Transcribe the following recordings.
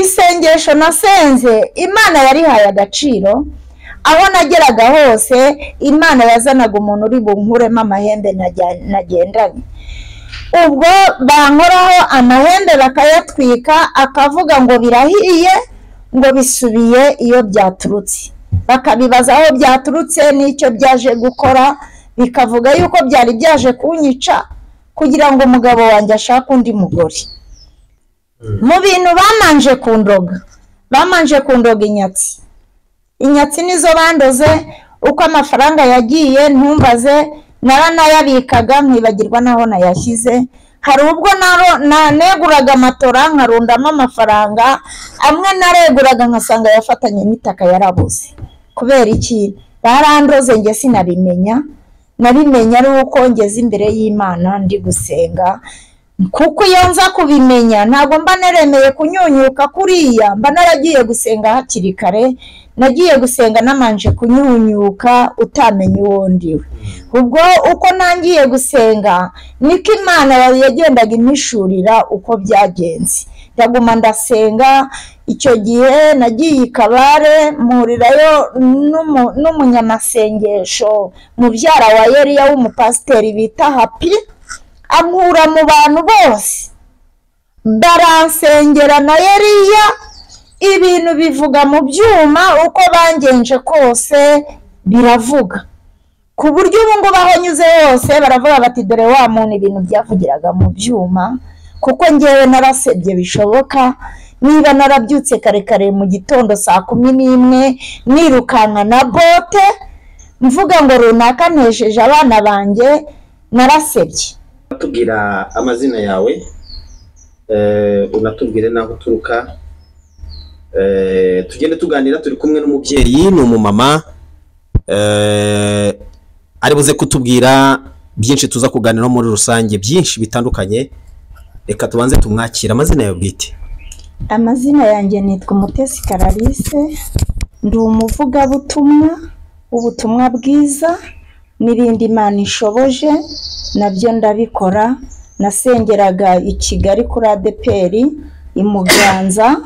isengesho nasenze imana yarihaye agaciro aho nageraga hose imana yazanaga umuntu uri bunkuremo amahembe nagendanye ubwo bankoraho amahembe bakayatwika akavuga ngo birahiye ngo bisubiye iyo byaturutse bakabibaza aho byaturutse n'icyo byaje gukora bikavuga yuko byari byaje kunyica kugira ngo umugabo wanjye ashake undi mugore mu bintu bamanje kundoga bamanje kundoga inyatsi inyatsi nizo bandoze uko amafaranga yagiye ntumbaze naranayabikaga nkibagirwa naho nayashyize hari ubwo naneguraga matora nkarundamo amafaranga amwe nareguraga nkasanga yafatanye n'itaka yarabuze kubera iki barandoze njye sinabimenya nabimenya ari uko ngeze imbere y'imana ndi gusenga kuko iyo nza kubimenya ntabwo mba naremeye kunyunyuka kuriya mba naragiye gusenga hakiri kare nagiye gusenga namanje kunyunyuka utamenya uwo ndiwe ubwo uko nangiye gusenga niko imana yagendaga impishurira uko byagenze ndaguma ndasenga icyo gihe nagiye i kabare mpurirayo n'umunyamasengesho mubyara wa yeriya w'umupasiteri bita hapi ankura mu bantu bose baransengera na yeriya ibintu bivuga mu byuma uko bangenje kose biravuga ku buryo ubu ngubu aho nyuze hose baravuga bati dore wa muntu ibintu byavugiraga mu byuma kuko ngewe narasebye bishoboka niba narabyutse kare kare mu gitondo saa kumi n'imwe nirukanka na bote mvuga ngo runaka ntejeje abana banjye narasebye unatubwira amazina yawe unatubwire n'aho uturuka tugende tuganira turi kumwe n'umubyeyi ni umumama ari buze kutubwira byinshi tuza kuganiraho muri rusange byinshi bitandukanye reka tubanze tumwakire amazina yawe bwite amazina yanjye nitwa umutesi karalise ndi umuvugabutumwa ubutumwa bwiza n'ibindi imana ishoboje nabyo ndabikora nasengeraga i kigali kuri adeperi i muganza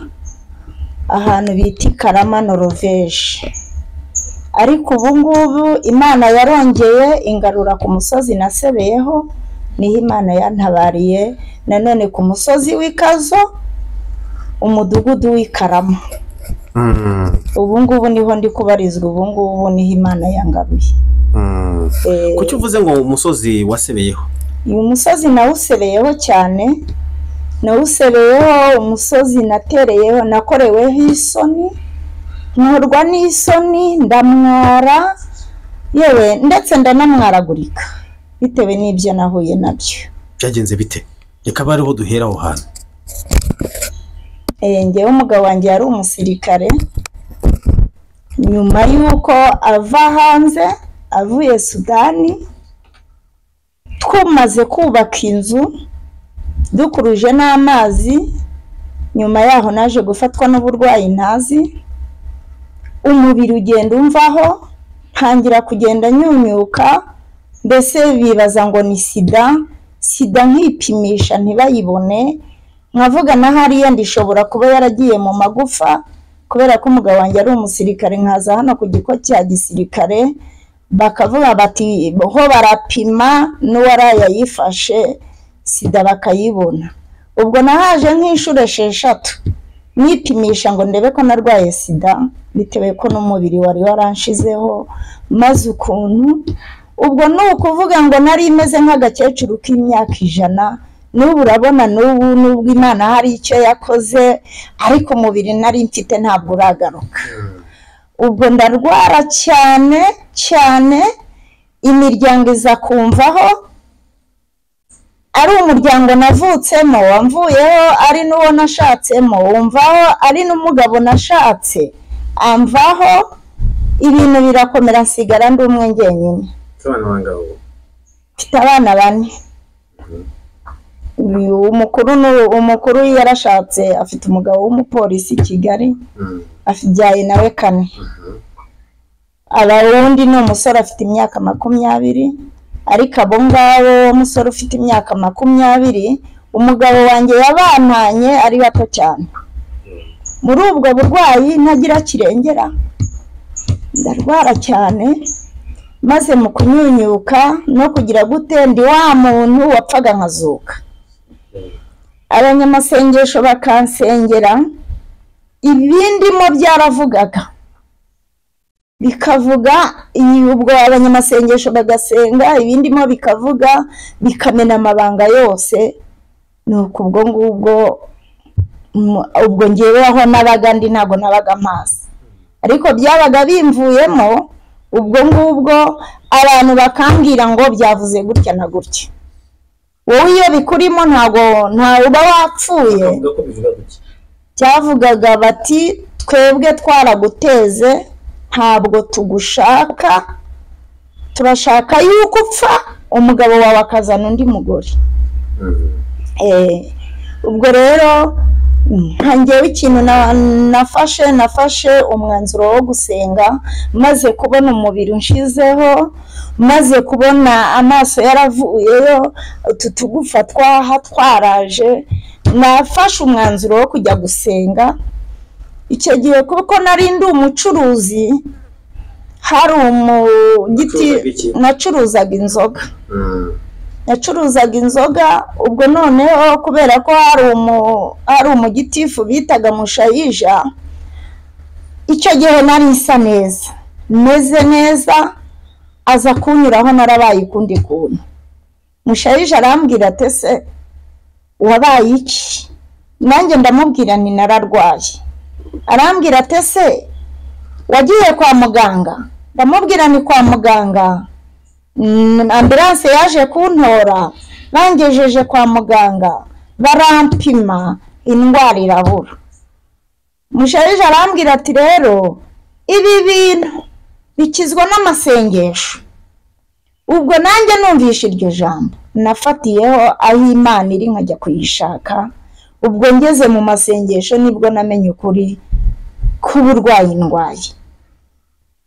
ahantu bita i karama noroveje ariko ubu ngubu imana yarongeye ingarura ku musozi nasebeyeho niho imana yantabariye nanone ku musozi w'ikazo umudugudu w'ikarama ubu ngubu niho ndi kubarizwa ubu ngubu niho imana yangaruye kuki uvuze ngo umusozi wasebeyeho uyu musozi nawusebeyeho cyane nawusebeyeho umusozi natereyeho nakoreweho isoni nkorwa n'isoni ndamwara yewe ndetse ndanamwaragurika bitewe n'ibyo nahuye nabyo byagenze bite reka bariho duhera aho hantu ngewe umugabo wanjye yari umusirikare nyuma y'uko ava hanze avuye sudani twamaze kubaka inzu dukuruje n'amazi nyuma yaho naje gufatwa n'uburwayi ntazi umubiri ugenda umvaho ntangira kugenda nyunyuka mbese bibaza ngo ni sida sida nkipimisha ntibayibone nkavuga na hariya ndishobora kuba yaragiye mu magufa kubera ko umugabo wanjye ari umusirikare nkaza hano ku giko cya gisirikare bakavuga bati ho barapima n'uwaraya yifashe sida bakayibona ubwo nahaje nk'inshuro esheshatu nipimisha ngo ndebe ko narwaye sida bitewe ko n'umubiri wari waranshizeho maze ukuntu ubwo ni ukuvuga ngo nari imeze nk'agakecuru k'imyaka ijana n'ubu urabona n'ubu n'ubwo imana hari icyo yakoze ariko umubiri nari mfite ntabwo uragaruka ubwo ndarwara cyane cyane imiryango iza kumvaho ari umuryango navutsemo wamvuyeho ari n'uwo nashatsemo wumvaho ari n'umugabo nashatse amvaho ibintu birakomera nsigara ndi umwe njyenyine mfite abana bane umukuru umukuru yarashatse afite umugabo w'umupolisi i kigali abyaye nawe kane undi ni umusore afite imyaka makumyabiri ariko abo ngabo umusore ufite imyaka makumyabiri umugabo wanjye yabantanye ari bato cyane muri ubwo burwayi ntagira kirengera ndarwara cyane maze mu kunyunyuka no kugira gute ndi wa muntu wapfaga nkazuka abanyamasengesho bakansengera ibindimo byaravugaga bikavuga iyi ubwo abanyamasengesho bagasenga ibindimo bikavuga bikamena amabanga yose ni ubwo ngubwo mu- ubwo ngewe aho nabaga ndi ntabwo nabaga mazi ariko byabaga bimvuyemo ubwo ngubwo abantu bakambwira ngo byavuze gutya na gutya wowe iyo bikurimo ntabwo ntawe uba wapfuye bavuga ko bivuga gutya cyavugaga bati twebwe twaraguteze ntabwo tugushaka turashaka yuko upfa umugabo wawe akazana undi mugore Eh, ubwo rero ntangewe ikintu na- nafashe nafashe umwanzuro wo gusenga maze kubona umubiri unshizeho maze kubona amaso yaravuyeyo utu tugufa twaha twaraje nafashe umwanzuro wo kujya gusenga icyo gihe kuko nari ndi umucuruzi hari umugiti Wacuruzaga iki? nacuruzaga inzoga Mm. yacuruzaga inzoga ubwo noneho kubera ko hari umu hari umugitifu bitaga mushayija icyo gihe nari isa neza meze neza aza kunyuraho narabaye ukundi kuntu mushayija arambwira ati se wabaye iki nanjye ndamubwira nti nararwaye arambwira ati se wagiye kwa muganga ndamubwira ni kwa muganga Mm, ambulanse yaje kuntora bangejeje kwa muganga barampima indwara irabura musharije arambwira ati rero ibi bintu bikizwa n'amasengesho ubwo nanjye numvishe iryo jambo nafatiyeho aho imana iri nkajya kuyishaka ubwo ngeze mu masengesho nibwo namenye ukuri k'uburwayi ndwaye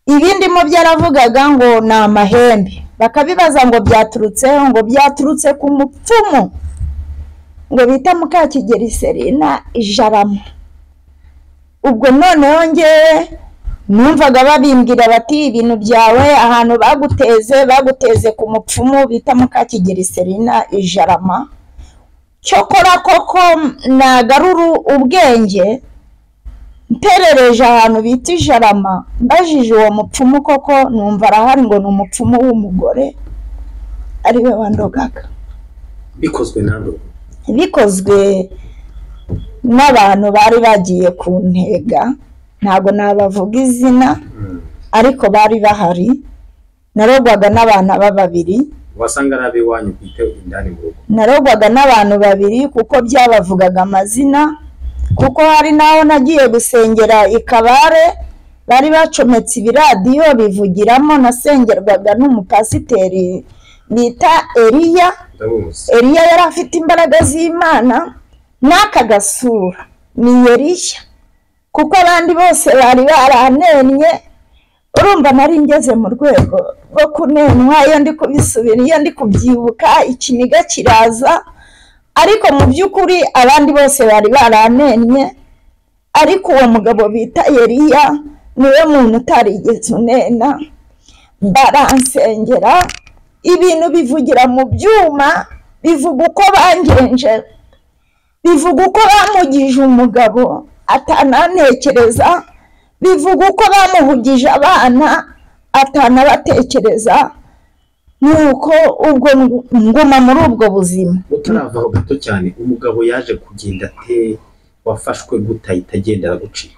ibindi mu byaravugaga ngo ni amahembe bakabibaza ngo byaturutseho ngo byaturutse ku mupfumu ngo bita mukakigeri serena ijarama ubwo noneho ngewe numvaga babimbwira bati ibintu byawe ahantu baguteze baguteze ku mupfumu bita mukakigeri serena ijarama cyokora koko nagaruru ubwenge mperereje ahantu bita ijarama mbajije uwo mupfumu koko numva arahari ngo ni umupfumu w'umugore ariwe wandogaga bikozwe na nde bikozwe n'abantu bari bagiye ku ntega ntabwo nabavuga izina ariko bari bahari narogwaga n'abana babiri wasanga ari ab'iwanyu bwite indani mu rugo narogwaga n'abantu babiri kuko byabavugaga amazina kuko hari n'aho nagiye gusengera i kabare bari bacometse ibiradiyo bivugiramo nasengerwaga n'umupasiteri bita eriya ndamuzi eriya yari afite imbaraga z'imana n'aka gasura ni eriya kuko abandi bose bari baranennye urumva nari ngeze mu rwego rwo kunenwa iyo ndi kubisubira iyo ndi kubyibuka ikiniga kiraza ariko mu by'ukuri abandi bose bari baranennye ariko uwo mugabo bita yeriya niwe muntu utarigeze unena baransengera ibintu bivugira mu byuma bivuga uko bangenje bivuga uko bamugije umugabo atanantekereza bivuga uko bamuhugije abana atanabatekereza nuko ubwo ngu- nguma muri ubwo buzima utaravaho gato cyane umugabo yaje kugenda ate wafashwe gute ahita agenda aragucika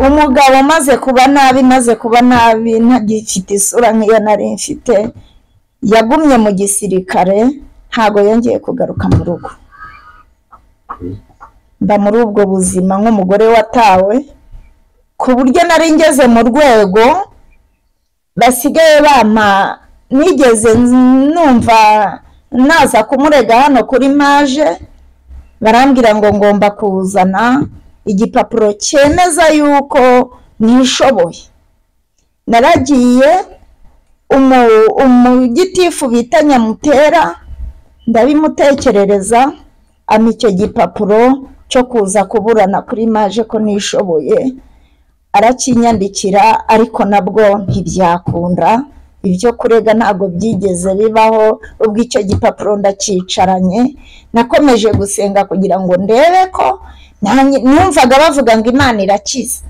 umugabo umaze kuba nabi maze kuba nabi ntagifite isura nk'iyo nari mfite yagumye mu gisirikare ntabwo yongeye kugaruka mu rugo mba muri ubwo buzima nk'umugore watawe ku buryo nari ngeze mu rwego basigaye bampa nigeze numva naza kumurega hano kuri maje barambwira ngo ngomba kuzana igipapuro cyemeza yuko nishoboye naragiye umu- umugitifu bita nyamutera ndabimutekerereza ama icyo gipapuro cyo kuza kuburana kuri maje ko nishoboye arakinyandikira ariko nabwo ntibyakunda ibyo kurega ntabwo byigeze bibaho ubwo icyo gipapuro ndakicaranye nakomeje gusenga kugira ngo ndebe ko nanjye- numvaga bavuga ngo imana irakiza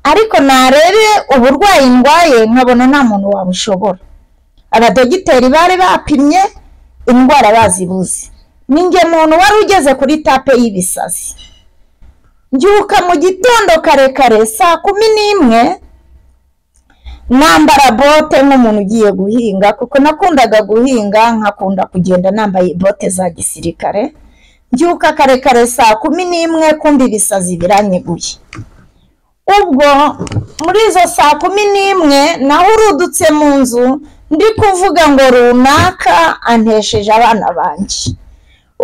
ariko narebe uburwayi ndwaye nkabona nta muntu wabushobora abadogiteri bari bapimye indwara bazibuze ni nge muntu wari ugeze kuri tape y'ibisazi mbyuka mu gitondo karekare saa kumi n'imwe nambara bote nk'umuntu ugiye guhinga kuko nakundaga guhinga nkakunda kugenda nambaye bote za gisirikare mbyuka karekare saa kumi n'imwe kumva ibisazi biranyeguye ubwo muri izo saa kumi n'imwe nahurudutse mu nzu ndi kuvuga ngo runaka antesheje abana banjye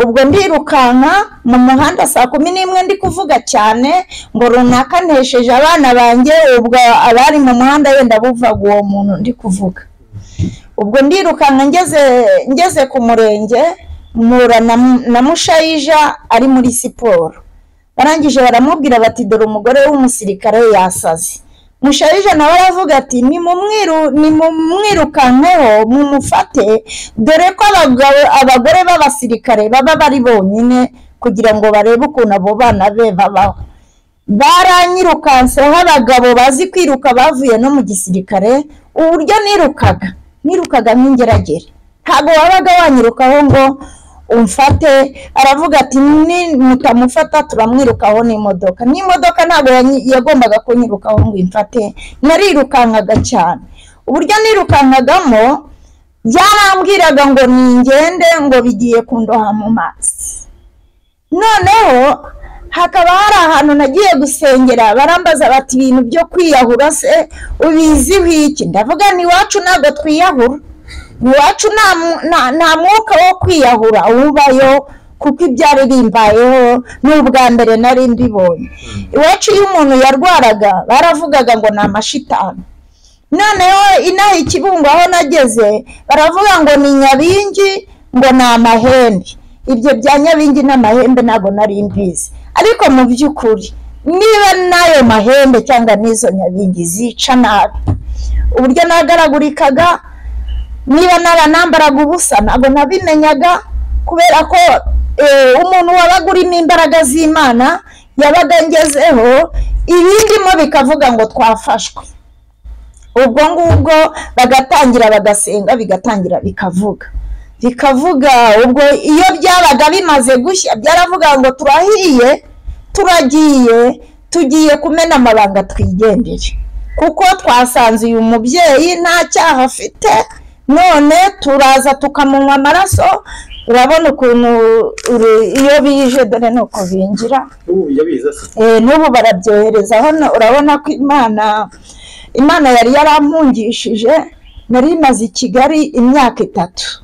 ubwo ndirukanka mu muhanda saa kumi n'imwe ndi kuvuga cyane ngo runaka ntesheje abana banjye ubwo abari mu muhanda wenda buvaga uwo muntu ndi kuvuga ubwo ndirukanka ngeze ngeze ku murenge mpura na, na mushayija ari muri siporo barangije baramubwira bati dore umugore w'umusirikare yasaze mushayija nawe aravuga ati nimumwiru nimumwirukankeho mumufate dore ko abagabo- abagore b'abasirikare baba bari bonyine kugira ngo barebe ukuntu abo bana be babaho baranyirukanseho abagabo bazi kwiruka bavuye no mu gisirikare uburyo nirukaga nirukaga nk'ingeragere ntabwo wabaga wanyirukaho ngo umfate aravuga ati "Ni mutamufata turamwirukaho n'imodoka n'imodoka ntabwo yanyi- yagombaga kunyirukaho ngo imfate narirukankaga cyane uburyo nirukankagamo byarambwiraga ngo ningende ngo bigiye kundoha mu mazi noneho hakaba hari ahantu nagiye gusengera barambaza bati ibintu byo kwiyahura se ubiziho iki ndavuga ni iwacu ntabwo twiyahura iwacu nta mu- nta- nta mwuka wo kwiyahura ubayo kuko ibyari bimbayeho ni ubwa mbere nari mbibonye iwacu iyo umuntu yarwaraga baravugaga ngo ni amashitani noneho inaha ikibungo aho nageze baravuga ngo ni nyabingi ngo ni amahembe ibyo bya nyabingi n'amahembe ntabwo nari mbizi ariko mu by'ukuri niba n'ayo mahembe cyangwa n'izo nyabingi zica nabi uburyo nagaragurikaga niba naba nambaraga ubusa ntabwo nabimenyaga kubera ko eh, umuntu wabaga urimo imbaraga z'imana yabaga ngezeho ibindimo bikavuga ngo twafashwe ubwo ngubwo bagatangira bagasenga bigatangira bikavuga bikavuga ubwo iyo byabaga bimaze gushya byaravuga ngo turahiye turagiye tugiye kumena amabanga twigendere kuko twasanze uyu mubyeyi nta cyaha afite none turaza tukamunywa amaraso urabona ukuntu uru- iyo bije dore ni uko binjira ubu yabiza se Eh, n'ubu barabyohereza hano urabona ko imana imana yari yarampungishije nari maze i kigali imyaka itatu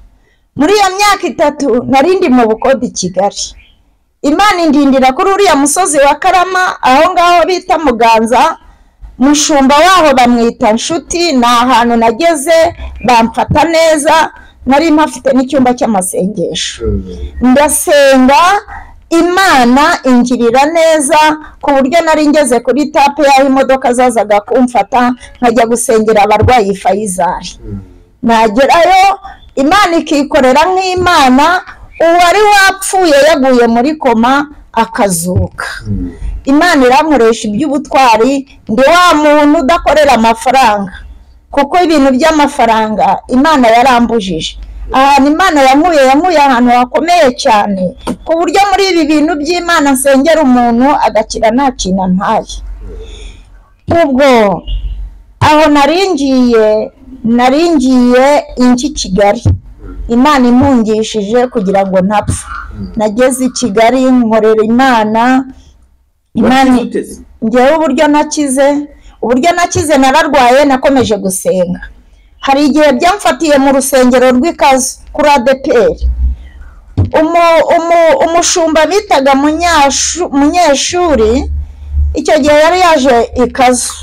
muri iyo myaka itatu nari ndi mu bukode i kigali imana indindira kuri uriya musozi wa karama aho ngaho bita muganza mushumba waho bamwita nshuti ni ahantu nageze bamfata neza nari mpafite n'icyumba cy'amasengesho ndasenga imana ingirira neza ku buryo nari ngeze kuri tape y'aho imodoka zazaga kumfata nkajya gusengera abarwayi fayizari nagerayo imana ikikorera nk'imana uwari wapfuye yaguye muri koma akazuka imana irankoresha iby'ubutwari ndi wa muntu udakorera amafaranga kuko ibintu by'amafaranga imana yarambujije ahantu imana yamuye yamuye ahantu hakomeye cyane ku buryo muri ibi bintu by'imana nsengera umuntu agakira nta kintu ntaye ubwo aho naringiye naringiye ingi kigali imana impungishije kugira ngo ntapfa nageze i kigali nkorera imana imana ngewe uburyo nakize uburyo nakize nararwaye nakomeje gusenga hari igihe byamfatiye mu rusengero rw'ikazu kuri adeperi Umu- umu- umushumba bitaga Munyashu- munyeshuri icyo gihe yari yaje ikazu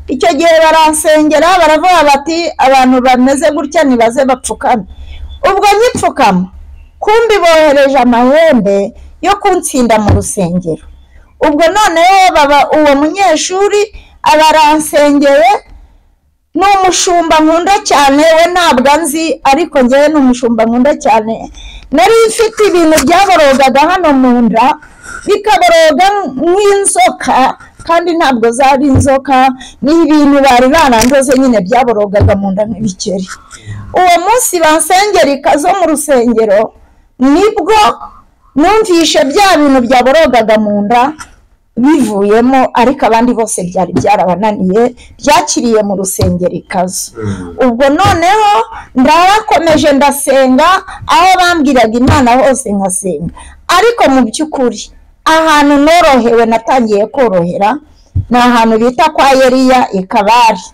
icyo gihe baransengera baravuga bati abantu bameze gutya nibaze bapfukame ubwo nyipfukama kumbi bohereje amahembe yo kuntsinda mu rusengero ubwo noneho baba uwo munyeshuri aba aransengeye ni umushumba nkunda cyane we ntabwo anzi ariko ngewe ni umushumba nkunda cyane nari mfite ibintu byaborogaga hano mu nda bikaboroga nk'inzoka kandi ntabwo zari inzoka ni ibintu bari barandoze nyine byaborogaga mu nda nk'ibikeri uwo munsi bansengerika zo mu rusengero nibwo numvishe bya bintu byaborogaga mu nda bivuyemo ariko abandi bose byari byarabananiye byakiriye mu rusengero ikazu ubwo noneho ndarakomeje ndasenga aho bambwiraga imana hose nkasenga ariko mu by'ukuri ahantu norohewe natangiye korohera ni ahantu bita kwa yeriya i kabari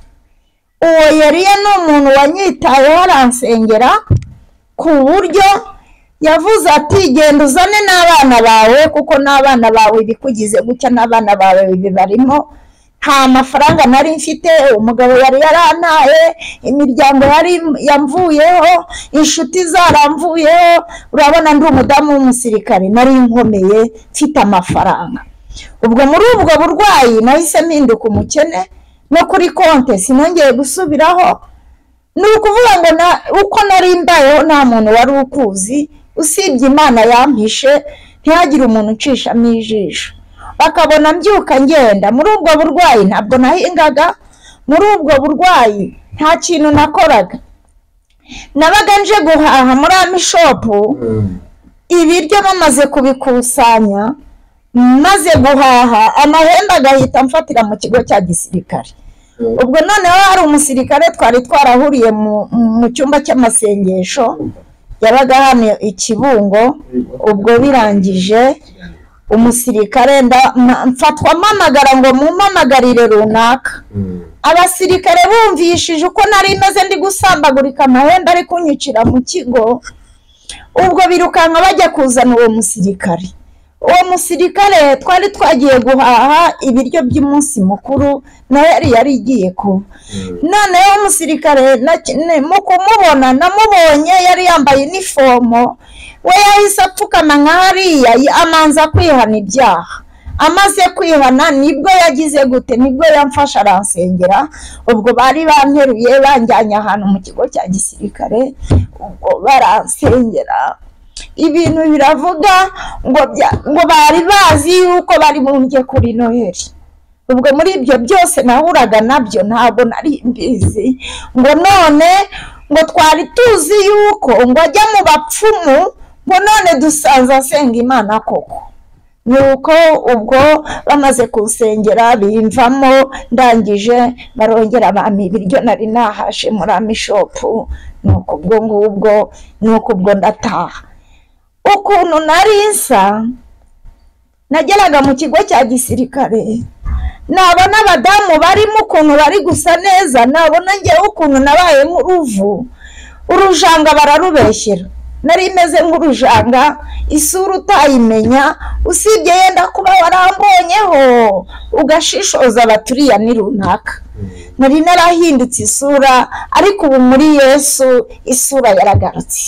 uwo yeriya ni umuntu wanyitayeho aransengera ku buryo yavuze ati genda uzane n'abana bawe kuko n'abana bawe ibikugize gutya n'abana bawe bibarimo nta mafaranga nari mfite umugabo yari yarantaye imiryango yari yamvuyeho inshuti zaramvuyeho urabona ndi umudamu w'umusirikare nari nkomeye mfite amafaranga ubwo muri ubwo burwayi nahise mpinduka umukene no kuri konti sinongeye gusubiraho ni ukuvuga ngo na uko nari mbayeho nta muntu wari ukuzi usibye imana yampishe ntihagire umuntu ucishamo ijisho bakabona mbyuka ngenda muri ubwo burwayi ntabwo nahingaga muri ubwo burwayi nta kintu nakoraga nabaga nje guhaha muri amishopu ibiryo bamaze kubikusanya maze guhaha amahembe agahita amfatira mu kigo cya gisirikare ubwo noneho hari umusirikare twari twarahuriye mu- mu cyumba cy'amasengesho yabaga hano ikibungo ubwo birangije umusirikare nda- ma- mfatwa mpamagara ngo mumpamagarire runaka abasirikare bumvishije uko nari meze ndi gusambagurika amahembe ari kunyicira mu kigo ubwo birukanka bajya kuzana uwo musirikare uwo musirikare twari twagiye guhaha ibiryo by'umunsi mukuru nawe yari yarigiye kuba noneho umusirikare na- ne- mu kumubona namubonye yari yambaye inifomo we yahise apfukama nka hariya y- amanza kwihana ibyaha amaze kwihana nibwo yagize gute nibwo yamfasha aransengera ubwo bari banteruye banjyanye ahantu mu kigo cya gisirikare ubwo baransengera ibintu biravuga ngo bya- ngo bari bazi yuko bari bumbye kuri noheli ubwo muri ibyo byose nahuraga nabyo ntabwo nari mbizi ngo none ngo twari tuzi yuko ngo ajya mu bapfumu ngo none dusanze asenga imana koko ni uko ubwo bamaze kunsengera bimvamo ndangije barongera bampa ibiryo nari nahashe muri amishopu ni uko ubwo ngubwo ni uko ubwo ndataha ukuntu nari nsa nageraga mu kigo cya gisirikare nabona abadamu barimo ukuntu bari gusa neza nabona ngewe ukuntu nabaye nk'uruvu urujanga bararubeshyera nari meze nk'urujanga isura utayimenya usibye yenda kuba warambonyeho ugashishoza baturiya ni runaka nari narahindutse isura ariko ubu muri yesu isura yaragarutse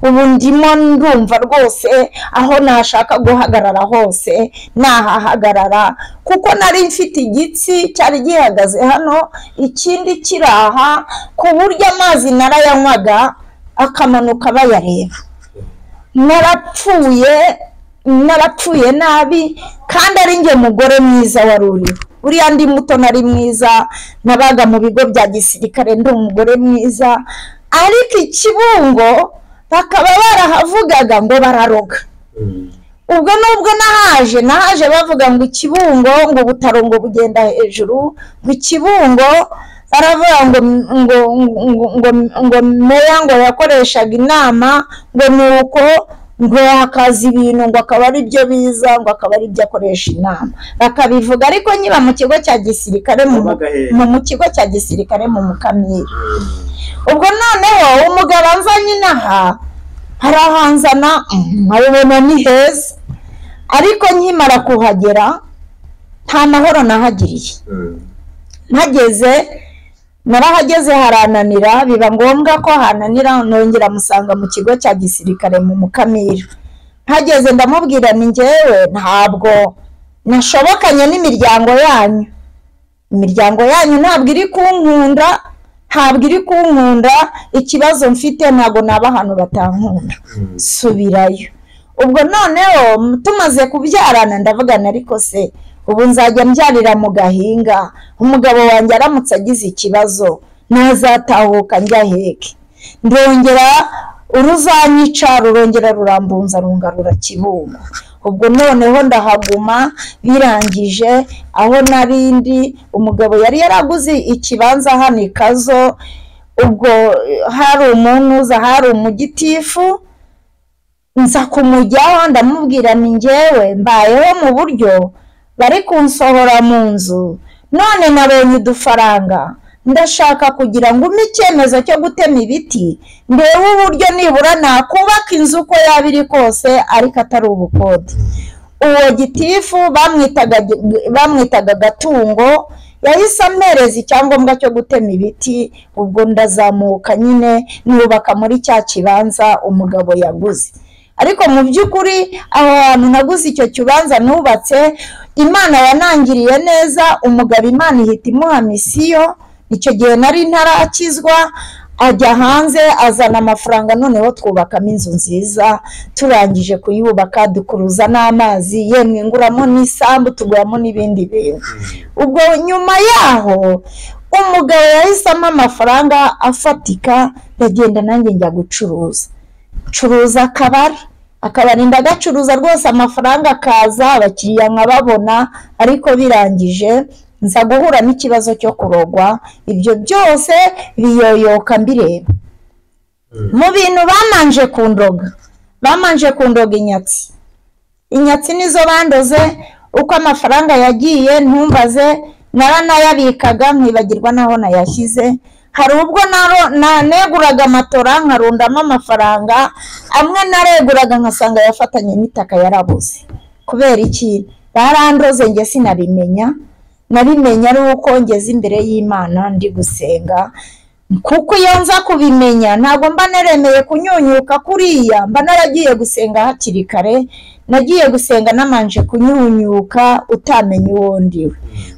ubu ndimo ndumva rwose aho nashaka guhagarara hose nahahagarara kuko nari mfite igitsi cyari gihagaze hano ikindi kiri aha ku buryo amazi narayanywaga akamanuka bayareba narapfuye narapfuye nabi kandi ari njye mugore mwiza wari uriho buriya ndi muto nari mwiza nabaga mu bigo bya gisirikare ndi umugore mwiza ariko ikibungo bakaba barahavugaga ngo bararoga ubwo nubwo nahaje nahaje bavuga ngo ikibungo ngo ubutaro ngo bugenda hejuru ngo ikibungo baravuga ngo ngo ngo ngo ngo meya ngo yakoreshaga inama ngo ni uko ngo yakaza ibintu ngo akaba ari byo biza ngo akaba ari byo akoresha inama bakabivuga ariko nkiba mu kigo cya gisirikare mu Wabaga hehe? mu- mu kigo cya gisirikare mu mukamira ubwo noneho umugabo anzanye inaha harahanzana nkabibona ni heza ariko nkimara kuhagera nta mahoro nahagiriye mpageze narahageze harananira biba ngombwa ko hananira nongera musanga mu kigo cya gisirikare mu mukamira mpageze ndamubwira ni ngewe ntabwo nashobokanye n'imiryango yanyu imiryango yanyu ntabwo iri kunkunda ntabwo iri kunkunda ikibazo mfite ntabwo naba ahantu batankunda subirayo ubwo noneho tumaze kubyarana ndavugana ariko se ubu nzajya mbyarira mu gahinga umugabo wanjye aramutse agize ikibazo ntazatahuka njya heke ndongera uruzanyica rurongera rurambunza rungarura kibungo ubwo noneho ndahaguma birangije aho narindi umugabo yari yaraguze ikibanza hano ikazo ubwo hari umuntu uza hari umugitifu nza kumujyaho ndamubwira ni ngewe mbayeho mu buryo bari kunsohora mu nzu none nabonye udufaranga ndashaka kugira ngo umpe icyemezo cyo gutema ibiti ndebe uburyo nibura nakubaka inzu uko yaba iri kose ariko atari ubukode uwo gitifu bamwitaga bamwitaga agatungo yahise ampereza icyangombwa cyo gutema ibiti ubwo ndazamuka nyine nubaka muri cya kibanza umugabo yaguze ariko mu by'ukuri aho hantu naguze icyo kibanza nubatse imana yanangiriye neza umugabo imana ihita imuha misiyo icyo gihe nari ntarakizwa ajya hanze azana amafaranga noneho twubakamo inzu nziza turangije kuyubaka dukuruza n'amazi yemwe nguramo n'isambu tuguramo n'ibindi bintu ubwo nyuma yaho umugabo yahisemo amafaranga afatika ndagenda nanjye njya gucuruza curuza akabari akabari ndagacuruza rwose amafaranga akaza abakiriya nkababona ariko birangije nza guhura n'ikibazo cyo kurogwa ibyo byose biyoyoka mbireba mu bintu bamanje kundoga bamanje kundoga inyatsi inyatsi nizo bandoze uko amafaranga yagiye ntumbaze naranayabikaga nkibagirwa naho nayashyize hari ubwo naneguraga matora nkarundamo amafaranga amwe nareguraga nkasanga yafatanye n'itaka yarabuze kubera iki barandoze njye sinabimenya nabimenya ari uko ngeze imbere y'imana ndi gusenga kuko iyo nza kubimenya ntabwo mba naremeye kunyunyuka kuriya mba naragiye gusenga hakiri kare nagiye gusenga namanje kunyunyuka utamenya uwo ndiwe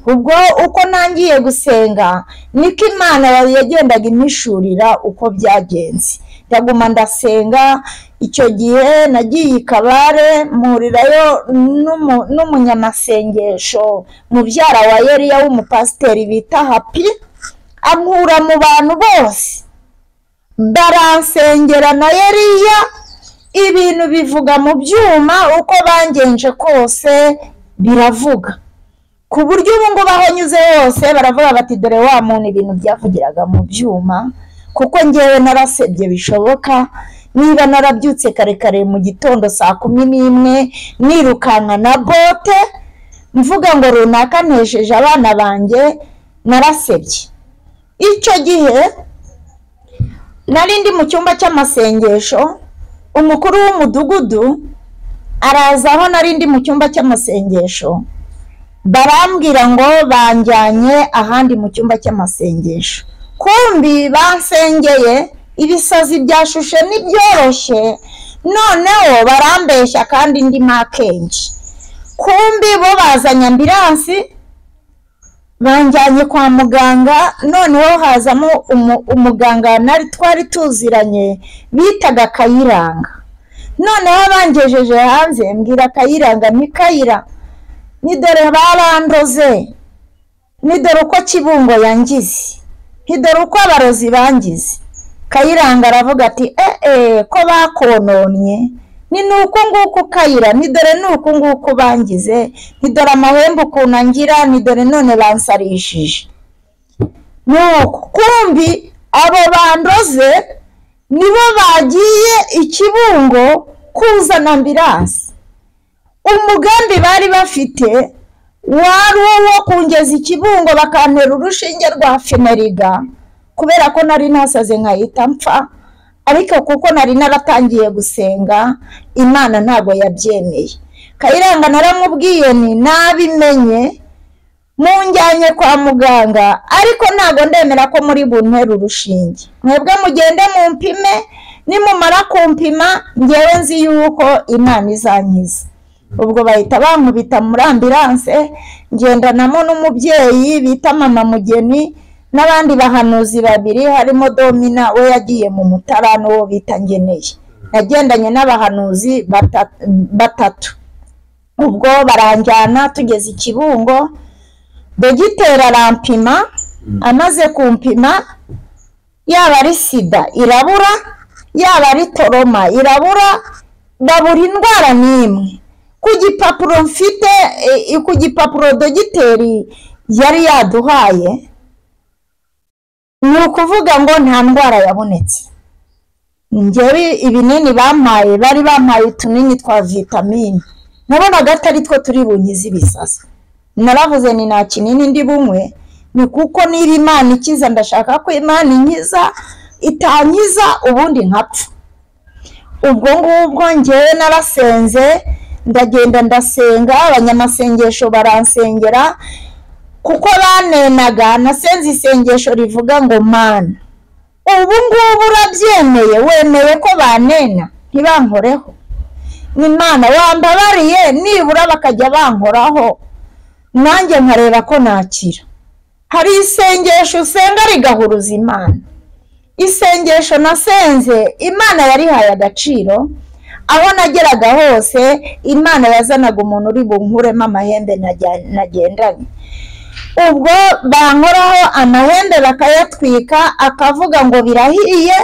ubwo uko nangiye gusenga niko imana yagendaga impishurira uko byagenze ndaguma ndasenga icyo gihe nagiye i kabare mpurirayo n'umunyamasengesho mubyara wa yeriya w'umupasiteri bita hapi ankura mu bantu bose baransengera na yeriya ibintu bivuga mu byuma uko bangenje kose biravuga ku buryo ubu ngubu aho nyuze hose baravuga bati dore wa muntu ibintu byavugiraga mu byuma kuko ngewe narasebye bishoboka niba narabyutse kare kare mu gitondo saa kumi n'imwe nirukanka na bote mvuga ngo runaka ntejeje abana banjye narasebye icyo gihe nari ndi mu cyumba cy'amasengesho umukuru w'umudugudu araza aho nari ndi mu cyumba cy'amasengesho barambwira ngo banjyanye ahandi mu cyumba cy'amasengesho kumbi basengeye ibisazi byashushe n'ibyoroshye noneho barambeshya kandi ndi makenshi kumbi bo bazanye ambiransi banjyanye kwa muganga noneho hazamo umuganga nari twari tuziranye bitaga kayiranga noneho bangejeje hanze mbwira kayiranga ni kayira ni dore barandoze ni dore uko kibungo yangize ni dore uko abarozi bangize kayiranga aravuga ati eee ko bakononye ni nuko nguko ukayira ni dore nuko nguko bangize ni dore amahembe ukuntu angira ni dore none bansarishije nuko kumbi abo bandoze nibo bagiye ikibungo kuzana ambiransi umugambi bari bafite wari uwo kungeza ikibungo bakantera urushinge rwa feneriga kubera ko nari nasaze nkahita mpfa ariko kuko nari naratangiye gusenga imana ntabwo yabyemeye kayiranga naramubwiye ni nabimenye munjyanye kwa muganga ariko ntabwo ndemera ko muri bunywere urushinge mwebwe mugende mumpime nimumara kumpima ngewe nzi yuko imana izankiza ubwo bahita bankubita muri ambilanse ngendanamo n'umubyeyi bita mama mugeni n'abandi bahanuzi babiri harimo domina we yagiye mu mutara n'uwo bita ngeneye nagendanye n'abahanuzi bata- batatu ubwo baranjyana tugeze i kibungo dogiteri arampima amaze kumpima yaba ari sida irabura yaba ari toroma irabura na buri ndwara n'imwe ku gipapuro mfite eh, ku gipapuro dogiteri yari yaduhaye ni ukuvuga ngo nta ndwara yabonetse njyewe ibinini bampaye bari bampaye utunini twa vitamine nabonaga atari two turi bunyize ibisazi naravuze ni nta kinini ndi bunywe ni kuko niba imana ikiza ndashaka ko imana inkiza itankiza ubundi nkapfa ubwo ngubwo ngewe narasenze ndagenda ndasenga abanyamasengesho baransengera kuko banenaga nasenze isengesho rivuga ngo mana ubu ngubu urabyemeye wemeye ko banena ntibankoreho ni mana wambabariye nibura bakajya bankoraho nanjye nkareba ko nakira hari isengesho usenga rigahuruza imana isengesho nasenze imana yarihaye agaciro aho nageraga hose imana yazanaga umuntu uri bunkuremo amahembe najya- nagendanye ubwo bankoraho amahembe bakayatwika akavuga ngo birahiye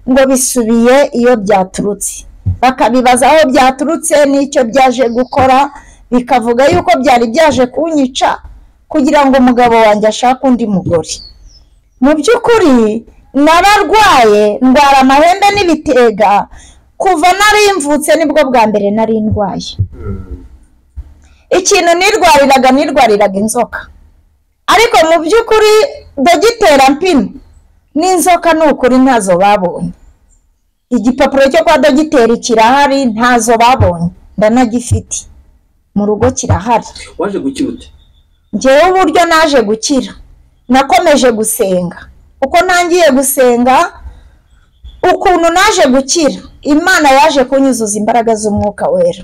ngo bisubiye iyo byaturutse bakabibaza aho byaturutse n'icyo byaje gukora bikavuga yuko byari byaje kunyica kugira ngo umugabo wanjye ashake undi mugore mu by'ukuri nararwaye ndwara amahembe n'ibitega kuva narimvutse nibwo bwa mbere nari ndwaye ikintu nirwariraga nirwariraga inzoka ariko mu by'ukuri dogitera mpina n'inzoka ni ukuri ntazo babonye igipapuro cyo kwa dogiteri kirahari ntazo babonye ndanagifite mu rugo kirahari waje gukira ute ngewe uburyo naje gukira nakomeje gusenga uko ntangiye gusenga ukuntu naje gukira imana yaje kunyuzuza imbaraga z'umwuka wera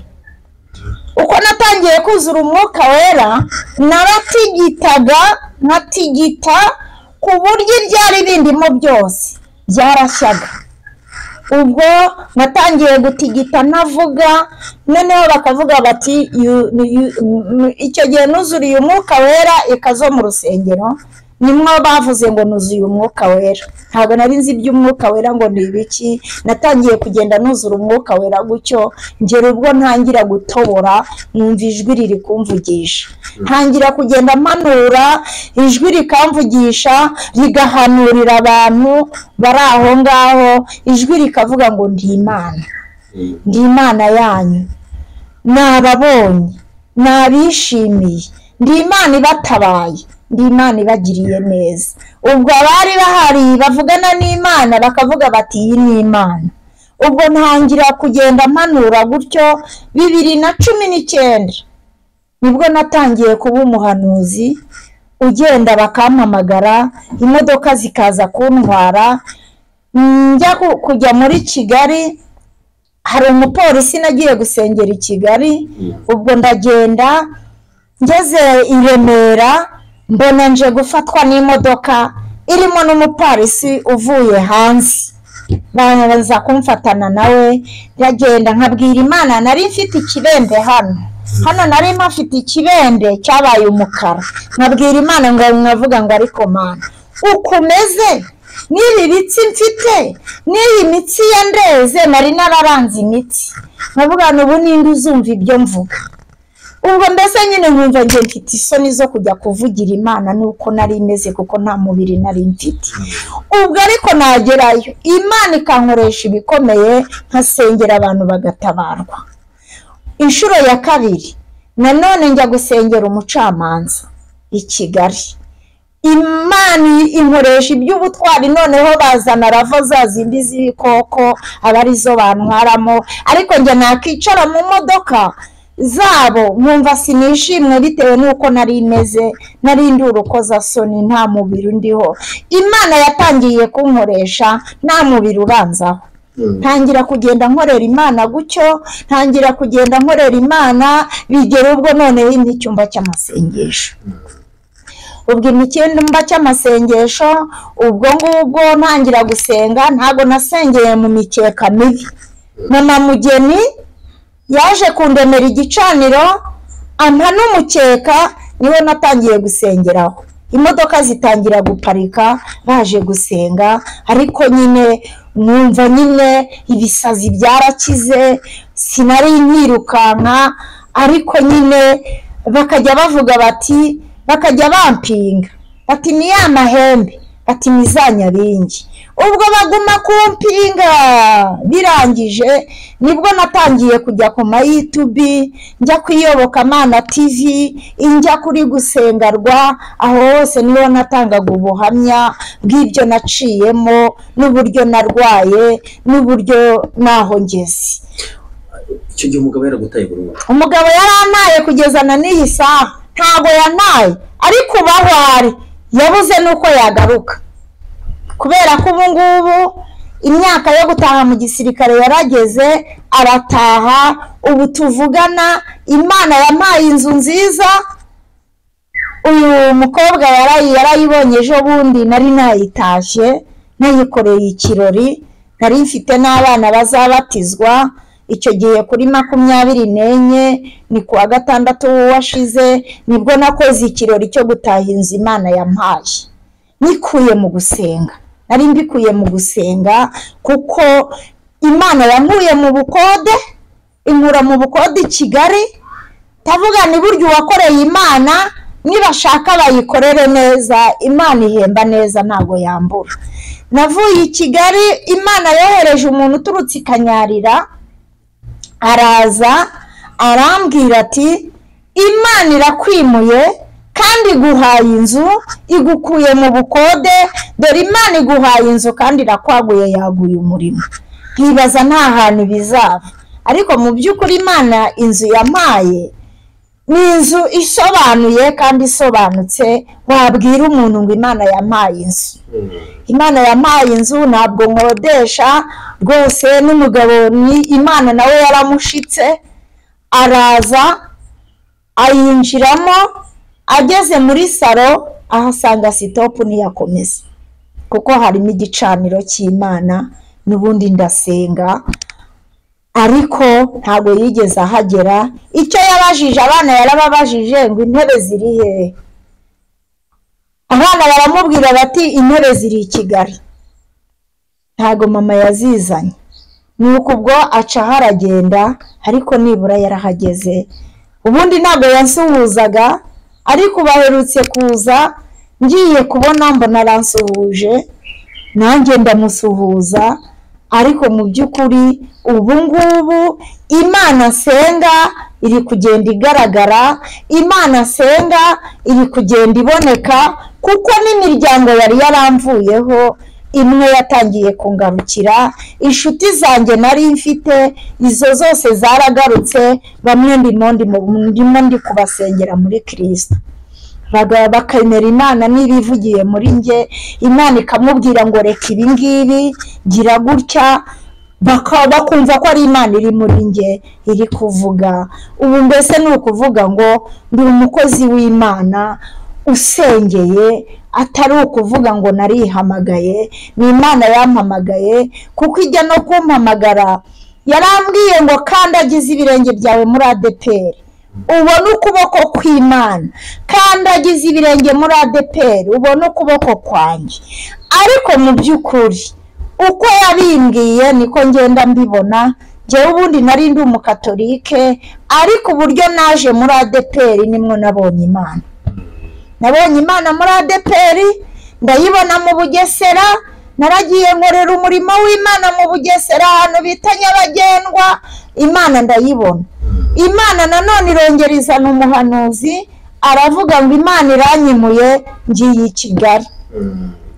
uko natangiye kuzura umwuka wera naratigitaga nkatigita ku buryo ibyari bindimo byose byarashyaga ubwo natangiye gutigita ntavuga noneho bakavuga bati "You- you- mm, icyo gihe nuzuriye umwuka wera ikazo mu rusengero nimwo bavuze ngo nuzuye umwuka wera ntabwo nari nzi iby'umwuka wera ngo ni ibiki natangiye kugenda nuzura umwuka wera gutyo ngera ubwo ntangira gutobora numva ijwi riri kumvugisha ntangira kugenda mpanura ijwi rikamvugisha rigahanurira abantu bari aho ngaho ijwi rikavuga ngo ndi imana ndi imana yanyu ni ababonye ni abishimiye ndi imana ibatabaye ndi imana ibagiriye neza ubwo abari bahari bavugana n'imana bakavuga bati iyi ni imana ubwo ntangira kugenda mpanura gutyo bibiri na cumi n'icyenda nibwo natangiye kuba umuhanuzi ugenda bakampamagara imodoka zikaza kuntwara njya ku- kujya muri kigali hari umupolisi nagiye gusengera i kigali ubwo ndagenda ngeze i remera mbona nje gufatwa n'imodoka irimo n'umupolisi uvuye hanze baza kumfatana nawe ndagenda nkabwira imana nari mfite ikibembe hano hano nari mpafite ikibembe cyabaye umukara nkabwira imana ngo nkavuga ngo ariko mana ukomeze n'ibi bitsi mfite n'iyi mitsi ya ndeze nari nararanze imitsi nkavuga ngo ubu ninde uzumva ibyo mvuga ubwo mbese nyine nkumva ngiye mfite isoni zo kujya kuvugira imana nuko nari meze kuko nta mubiri nari mfite ubwo ariko nagerayo imana ikankoresha ibikomeye nkasengera abantu bagatabarwa inshuro ya kabiri nanone njya gusengera umucamanza i kigali imana inkoresha iby'ubutwari noneho bazana ravo za zindi z'ibikoko aba arizo bantwaramo ariko njye nakicara mu modoka zabo nkumva sinishimwe bitewe n'uko nari meze nari ndi urukozasoni nta mubiri undiho imana yatangiye kunkoresha nta mubiri uranzaho ntangira kugenda nkorera imana gutyo ntangira kugenda nkorera imana bigera ubwo noneho ni icyumba cy'amasengesho ubwo imicyumba cy'amasengesho ubwo ngubwo ntangira gusenga ntabwo nasengeye mu mikeka mibi mama mugeni yaje kundemera igicaniro ampa n'umukeka niwe natangiye gusengeraho imodoka zitangira guparika baje gusenga ariko nyine numva nyine ibisazi byarakize sinari nkirukanka ariko nyine bakajya bavuga bati bakajya bampinga bati ni ya mahembe bati ni za nyaringi ubwo baguma kumpinga birangije nibwo natangiye kujya ku ma yutubi njya ku iyobokamana tivi njya kuri gusengarwa aho hose niho natangaga ubuhamya bw'ibyo naciyemo n'uburyo narwaye n'uburyo n'aho ngeze icyo gihe umugabo yaragutaye burundu umugabo yarantaye kugeza na n'iyi saha ntabwo yanaye ariko ubu aho ari yabuze n'uko yagaruka kubera ko ubu ngubu imyaka yo gutaha mu gisirikare yarageze arataha ubu tuvugana imana yampaye inzu nziza uyu mukobwa yarayi yarayibonye ejo bundi nari nayitashye nayikoreye ikirori nari mfite n'abana bazabatizwa icyo gihe kuri makumyabiri n'enye ni ku wa gatandatu w'uwashize nibwo nakoze ikirori cyo gutaha inzu imana yampaye nikuye mu gusenga nari mbikuye mu gusenga kuko imana yankuye mu bukode inkura mu bukode i kigali ndavuga ni buryo uwakoreye imana nibashaka bayikorere neza imana ihemba neza ntabwo yambura navuye i kigali imana yohereje umuntu uturutse i kanyarira araza arambwira ati imana irakwimuye kandi iguhaye inzu igukuye mu bukode dore imana iguhaye inzu kandi irakwaguye yaguye umurimo nkibaza nta hantu bizava ariko mu by'ukuri imana inzu yampaye ni inzu isobanuye kandi isobanutse wabwira umuntu ngo imana yampaye inzu imana yampaye inzu ntabwo nkodesha rwose n'umugabo ni imana nawe yaramushitse araza ayinjiramo ageze muri salo ahasanga sitopu ntiyakomeza kuko harimo igicaniro cy'imana n'ubundi ndasenga ariko ntabwo yigeze ahagera icyo yabajije abana yarababajije ngo intebe ziri hehe abana baramubwira bati intebe ziri i kigali ntabwo mama yazizanye ni uko ubwo aca aho aragenda ariko nibura yarahageze ubundi ntabwo yansuhuzaga ariko ubu aherutse kuza ngiye kubona mbona aransuhuje nanjye ndamusuhuza ariko mu by'ukuri ubu ngubu imana asenga iri kugenda igaragara imana asenga iri kugenda iboneka kuko n'imiryango yari yaramvuyeho imwe yatangiye kungarukira inshuti zanjye nari mfite izo zose zaragarutse bamwe ndimo ndi kubasengera muri kirisita bakemera imana niba ivugiye muri njye imana ikamubwira ngo reka ibi ngibi gira gutya bakumva ko ari imana iri muri njye iri kuvuga ubu mbese ni ukuvuga ngo ndi umukozi w'imana usengeye atari ukuvuga ngo narihamagaye ni imana yampamagaye kuko ijya no kumpamagara yarambwiye ngo kandagize ibirenge byawe muri adeperi ubone ukuboko kw'imana kandagize ibirenge muri adeperi ubone ukuboko kwanjye ariko mu by'ukuri uko yabimbwiye niko ngenda mbibona njyewe ubundi nari ndi umukatorike ariko uburyo naje muri adeperi nimwo nabonye imana nabonye imana muri adeperi ndayibona mu bugesera naragiye nkorera umurimo w'imana mu bugesera ahantu bita nyabagendwa imana ndayibona imana nanone irongera izana umuhanuzi aravuga ngo imana iranyimuye ngiye i kigali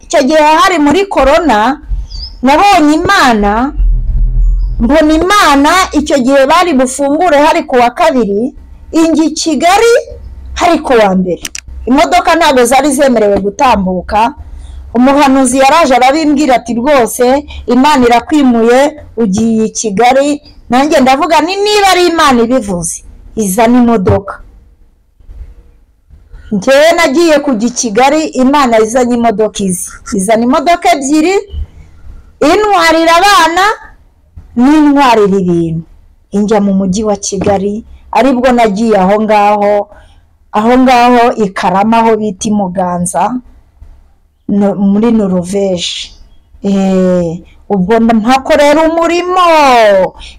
icyo gihe hari muri korona nabonye imana mbona imana icyo gihe bari bufungure hari ku wa kabiri ingi kigali hari ku wa mbere imodoka ntabwo zari zemerewe gutambuka umuhanuzi yaraje arabimbwira ati rwose imana irakwimuye ugiye i kigali nanjye ndavuga ni niba ari imana ibivuze izana imodoka njyewe nagiye kujya i kigali imana izanye imodoka izi izana imodoka ebyiri intwarira abana n'intwarira ibintu injya mu mujyi wa kigali aribwo nagiye aho ngaho aho ngaho i karama aho bita i muganza no- muri noruveje Eh, ubwo mpakorera umurimo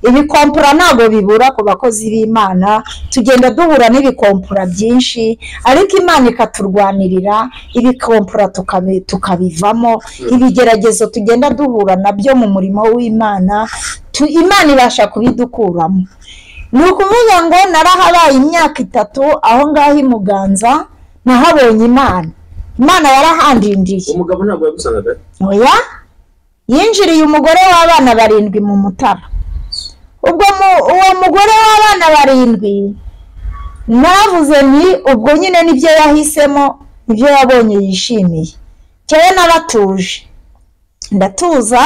ibikompura ntabwo bibura ku bakozi b'imana tugenda duhura n'ibikompura byinshi ariko imana ikaturwanirira ibikompura tukabi- tukabivamo ibigeragezo tugenda duhura nabyo mu murimo w'imana tu- imana ibasha kubidukuramo ni ukuvuga ngo narahabaye imyaka itatu aho ngaho i muganza nahabonye imana imana yarahandindiye umugabo ntabwo yagusangaga oya yinjiriye umugore w'abana barindwi mu mutara ubwo mu- uwo mugore w'abana barindwi navuze nti ubwo nyine nibyo yahisemo nibyo yabonye yishimiye cyane n'abatuje ndatuza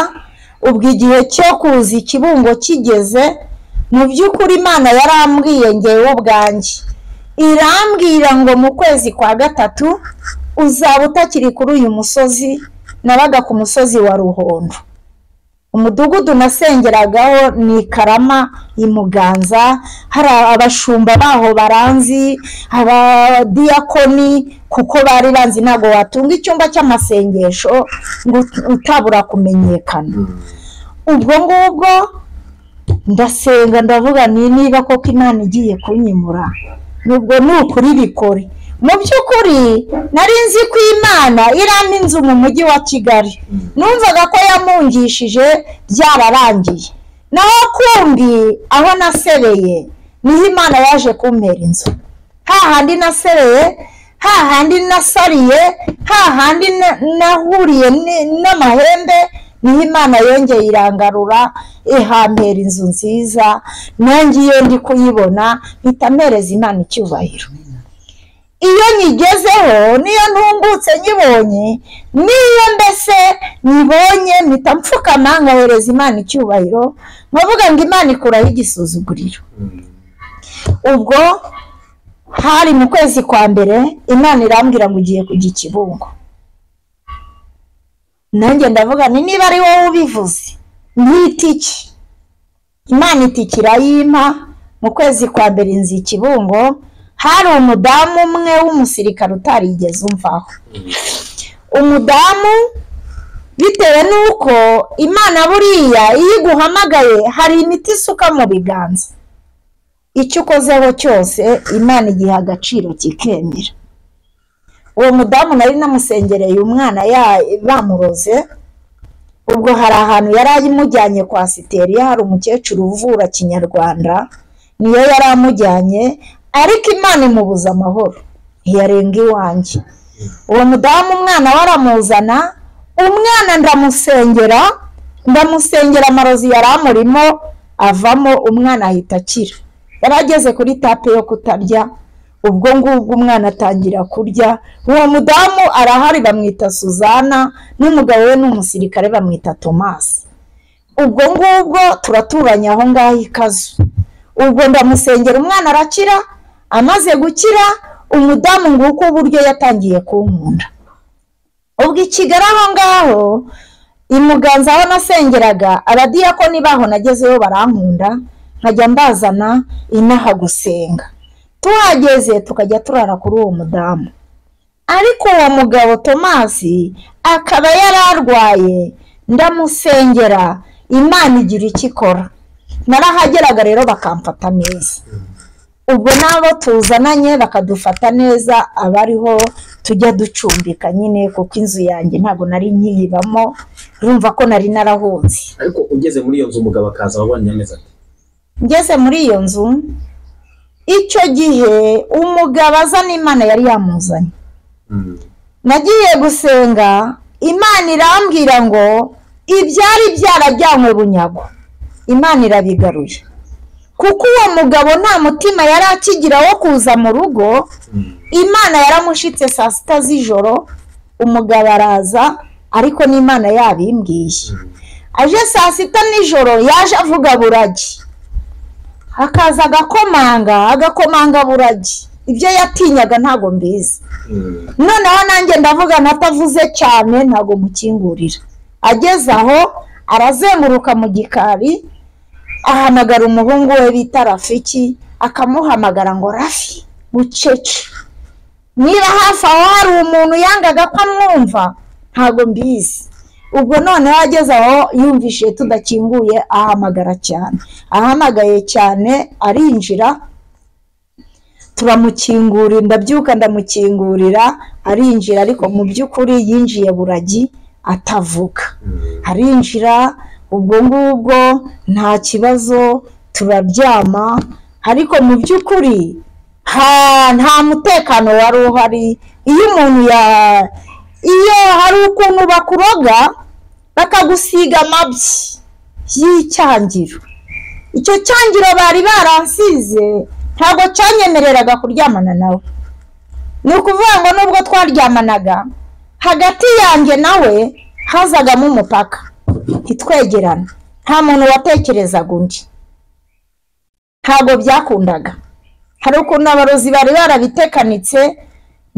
ubwo igihe cyo kuza ikibungo kigeze mu by'ukuri imana yarambwiye ngewe ubwanjye irambwira ngo mu kwezi kwa gatatu uzaba utakiri kuri uyu musozi nabaga ku musozi wa ruhondo umudugudu nasengeragaho ni i karama i muganza hari abashumba baho baranzi abadiyakoni kuko bari banzi ntabwo watunga icyumba cy'amasengesho ngo ut- utabura kumenyekana ubwo ngubwo ndasenga ndavuga ni niba koko imana igiye kunyimura nubwo ni ukuri bikore mu by'ukuri nari nzi ko imana irampa inzu mu mujyi wa kigali numvaga ko yamungishije byararangiye naho kundi aho nasebeye niho imana yaje kumpera inzu hahandi nasereye hahandi nasariye hahandi na- nahuriye ni- n'amahembe niho imana yongeye irangarura ihampera inzu nziza nanjye iyo ndi kuyibona mpita mpereza imana icyubahiro iyo nyigezeho niyo ntungutse nyibonye niyo mbese nyibonye mpita mfukama nkahereza imana icyubahiro nkavuga ngo imana ikuraho igisuzuguriro ubwo hari mu kwezi kwa mbere imana irambwira ngo ugiye kujya i kibungo nanjye ndavuga ni niba ari wowe ubivuze ntitiki imana itiki irayimpa mu kwezi kwa mbere inzi i kibungo hari umudamu umwe w'umusirikare utarigeze umvaho umudamu bitewe n'uko imana buriya iyo iguhamagaye hari imiti isuka mu biganza icyo ukozeho cyose imana igiha agaciro kikemera uwo mudamu nari namusengereye umwana ya- bamuroze ubwo hari ahantu yari amujyanye kwa siteriya hari umukecuru uvura kinyarwanda niyo yari amujyanye ariko imana imubuza amahoro ntiyarenga iwanjye uwo mudamu umwana we aramuzana umwana ndamusengera ndamusengera amarozi yari amurimo avamo umwana ahita akira yari ageze kuri tape yo kutarya ubwo ngubwo umwana atangira kurya uwo mudamu arahari bamwita suzana n'umugabo we ni umusirikare bamwita tomasi ubwo ngubwo turaturanya aho ngaho ikazu ubwo ndamusengera umwana arakira amaze gukira umudamu nguko uburyo yatangiye kunkunda ubwo i kigali aho ngaho i muganza aho nasengeraga abadiyakoni baho nagezeyo barankunda nkajya mbazana inaha gusenga tuhageze tukajya turara kuri uwo mudamu ariko uwo mugabo tomasi akaba yari arwaye ndamusengera imana igira icyo ikora narahageraga rero bakamfata neza ubwo n'abo tuzananye bakadufata neza abariho tujya ducumbika nyine kuko inzu yanjye ntabwo nari nkiyibamo urumva ko nari narahunze ariko ugeze muri iyo nzu umugabo akaza wabonye ameze ate ngeze muri iyo nzu icyo gihe umugabo azana imana yari yamuzanye nagiye gusenga imana irambwira ngo ibyari byarajyanywe bunyago imana irabigaruye kuko uwo mugabo nta mutima yari akigira wo kuza mu rugo imana yaramushitse saa sita z'ijoro umugabo araza ariko n'imana yabimbwiye aje saa sita nijoro yaje avuga buragi hakaza agakomanga agakomanga buragi ibyo yatinyaga ntabwo mbizi noneho nanjye ndavuga natavuze cyane ntabwo mukingurira ageze aho arazenguruka mu gikari ahamagara umuhungu we bita rafiki akamuhamagara ngo rafi bucece niba hafi aho hari umuntu yangaga ko amwumva ntabwo mbizi ubwo noneho ageze aho yumvise tudakinguye ahamagara cyane ahamagaye cyane arinjira turamukingurira ndabyuka ndamukingurira arinjira ariko mu by'ukuri yinjiye buragi atavuga arinjira ubwo ngubwo nta kibazo turaryama ariko mu by'ukuri nta mutekano wari uhari iyo umuntu ya iyo hari ukuntu bakuroga bakagusiga amabyi y'icyangiro icyo cyangiro bari barasize ntabwo cyanyemereraga kuryamana nawe ni ukuvuga ngo nubwo twaryamanaga hagati yanjye nawe hazagamo umupaka ntitwegerane nta muntu watekerezaga undi ntabwo byakundaga hari ukuntu abarozi bari barabitekanitse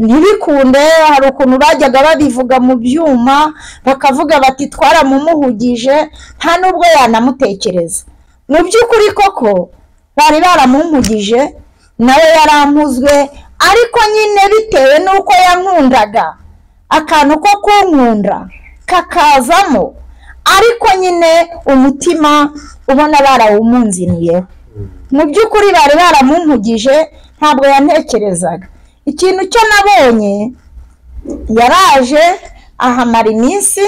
ntibikunde hari ukuntu bajyaga babivuga mu byuma bakavuga bati twaramumuhugije nta n'ubwo yanamutekereza mu by'ukuri koko bari baramuhugije nawe yarampuzwe ariko nyine bitewe n'uko yankundaga akantu ko kunkunda kakazamo ariko nyine umutima ubona barawumunziniyeho mu by'ukuri bari baramumpugije ntabwo yantekerezaga ikintu cyo nabonye yaraje ahamara iminsi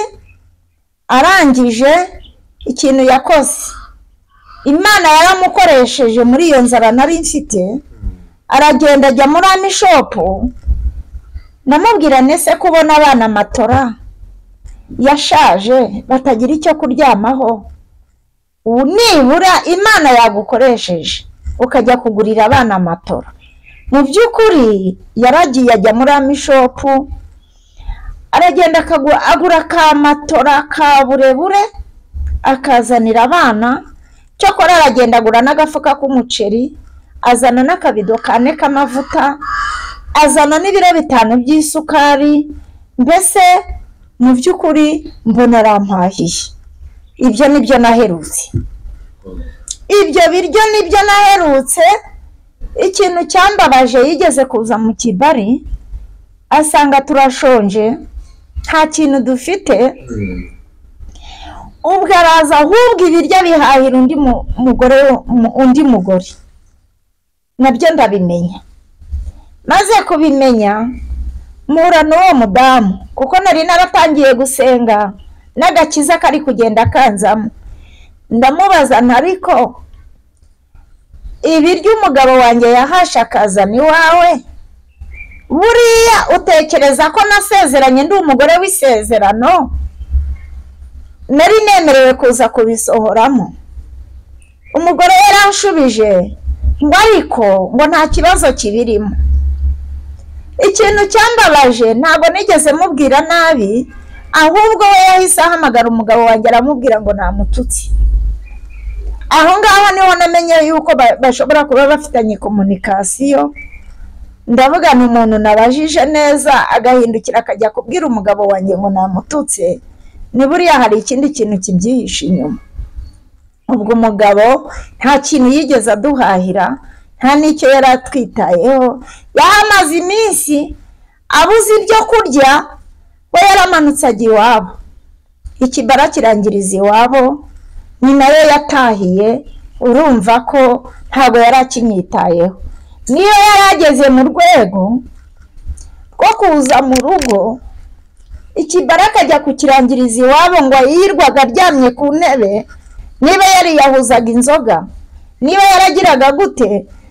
arangije ikintu yakoze imana yaramukoresheje muri iyo nzara nari mfite aragenda ajya muri amishopu ndamubwira nese kubona abana matora yashaje batagira icyo kuryamaho ubu nibura imana yagukoresheje ukajya kugurira abana matora mu by'ukuri yaragiye ajya muri amishopu aragenda agura ka matora ka burebure akazanira abana cyokora aragenda agura n'agafuka k'umuceri azana n'akabido kane k'amavuta azana n'ibiro bitanu by'isukari mbese mu by'ukuri mbona arampahiye ibyo nibyo naherutse ibyo biryo nibyo naherutse ikintu cyambabaje yigeze kuza mu kibari asanga turashonje nta kintu dufite ubwo araza ahubwo ibiryo bihahira undi mugore undi mugore nabyo ndabimenya maze kubimenya mpura n'uwo mudamu kuko nari naratangiye gusenga n'agakiza kari kugenda kanzamo ndamubaza ariko ibiryo umugabo wanjye yahashe akazana iwawe buriya utekereza ko nasezeranye ndi umugore w'isezerano nari nemerewe kuza kubisohoramo umugore yaranshubije ngo ariko ngo nta kibazo kibirimo ikintu cyambabaje ntabwo nigeze mubwira nabi ahubwo we yahise ahamagara umugabo wanjye aramubwira ngo namututse aho ngaho niho namenye yuko bashobora kuba bafitanye komunikasiyo ndavuga ni umuntu nabajije neza agahindukira akajya kubwira umugabo wanjye ngo namututse ni buriya hari ikindi kintu kibyihishe inyuma ubwo umugabo nta kintu yigeze aduhahira nta n'icyo yari atwitayeho yahamaze iminsi abuze ibyo kurya we yaramanutse ajya iwabo ikibara kirangiriza iwabo ni nayo yatahiye urumva ko ntabwo yari akinyitayeho niyo yari ageze mu rwego rwo kuza mu rugo ikibara akajya kukirangiriza iwabo ngo yirwaga aryamye ku ntebe niba yariyahuzaga inzoga niba yaragiraga gute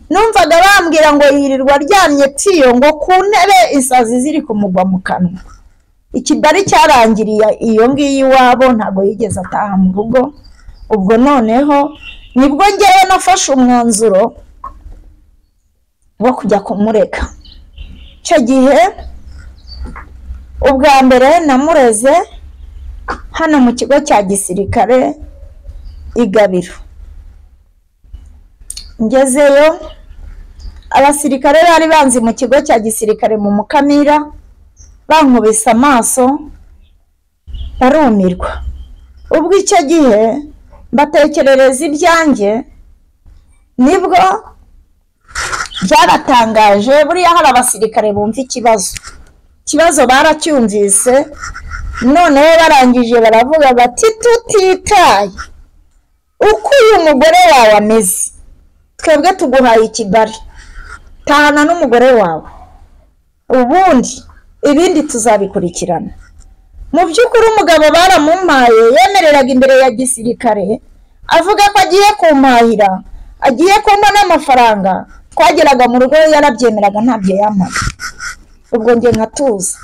numvaga bambwira ngo yirirwa aryamye pfiyo ngo ku ntebe isazi ziri kumugwa mu kanwa ikibari cyarangiriye iyo ngiyo iwabo ntabwo yigeze ataha mu rugo ubwo noneho nibwo ngewe nafashe umwanzuro wo kujya kumureka icyo gihe ubwa mbere namureze hano mu kigo cya gisirikare igabiro ngezeyo abasirikare bari banzi mu kigo cya gisirikare mu mukamira bankubise amaso barumirwa ubwo icyo gihe mbatekerereza ibyanjye nibwo byaratangaje buriya hari abasirikare bumva ikibazo ikibazo baracyumvise noneho barangije baravuga bati tutitaye uko uyu mugore wawe ameze twebwe tuguhaye ikibari tahana n'umugore wawe ubundi ibindi tuzabikurikirana mu by'ukuri umugabo baramumpaye yemereraga imbere ya gisirikare avuga ko agiye kumpahira agiye kumpa n'amafaranga twageraga mu rugo yarabyemeraga ntabyo yamara ubwo njye nkatuza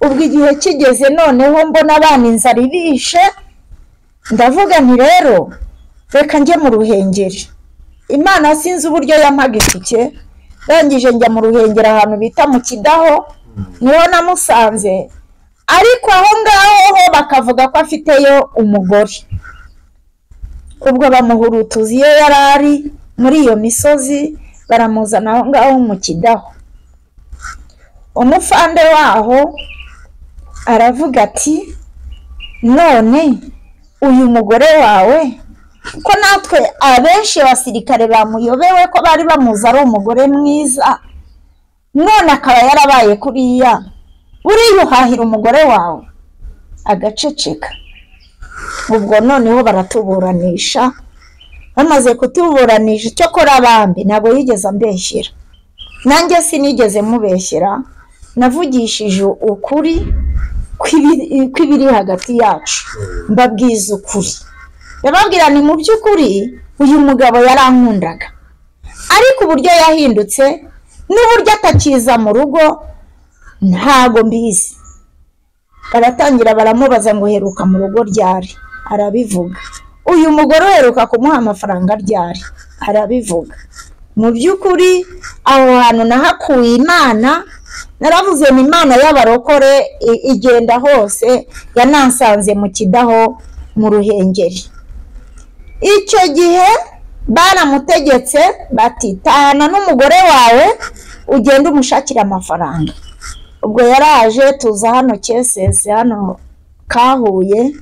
ubwo igihe kigeze noneho mbona abana inzara ibishe ndavuga nti rero reka njye mu ruhengeri imana sinzi uburyo yampaga itike ndangije njya mu ruhengeri ahantu bita mu kidaho niho namusanze ariko aho ngaho ho bakavuga ko afiteyo umugore ubwo bamuhurutuza iyo yari ari muri iyo misozi baramuzana aho ngaho mu kidaho umufande waho aravuga ati none uyu mugore wawe ko natwe abenshi basirikare bamuyobewe ko bari bamuzi ari umugore mwiza none akaba yarabaye kuriya uriyuhahira umugore wawe agaceceka ubwo noneho baratuburanisha bamaze kutuburanisha icyo kora abambi ntabwo yigeze ambeshyera nanjye sinigeze mubeshyera navugishije ukuri kw'ibiri hagati yacu mbabwiza ukuri ndababwira ni mu by'ukuri uyu mugabo yarankundaga ariko uburyo yahindutse n'uburyo atakiza mu rugo ntago mbizi baratangira baramubaza ngo heruka mu rugo ryari arabivuga uyu mugore uheruka kumuha amafaranga ryari arabivuga mu by'ukuri aho hantu nahakuye imana naravuze ni imana y'abarokore i- igenda hose yanansanze mu kidaho mu ruhengeri icyo gihe baramutegetse bati tahana n'umugore wawe ugende umushakire amafaranga ubwo yaraje tuza hano cyesesi hano kahuye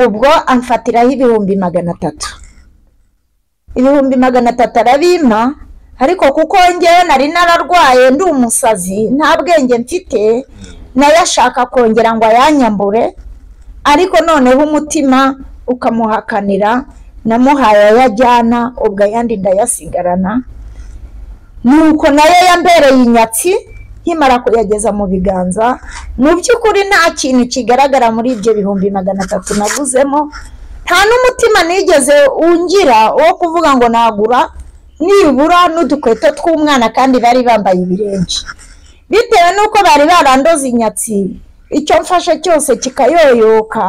ubwo amfatiraho ibihumbi magana atatu ibihumbi magana atatu arabimpa ariko kuko ngewe nari nararwaye ndi umusazi nta bwenge mfite nayo ashaka kongera ngo ayanyambure ariko noneho umutima ukamuhakanira namuhaye ayo ajyana ubwo ayandi ndayasigarana nuko nayo yambereye inyatsi nkimara kuyageza mu biganza mu by'ukuri nta kintu kigaragara muri ibyo bihumbi magana atatu naguzemo nta n'umutima nigeze ungira wo kuvuga ngo nagura nibura n'udukweto tw'umwana kandi bari bambaye ibirenge bitewe n'uko bari barandoze inyatsi icyo mfashe cyose kikayoyoka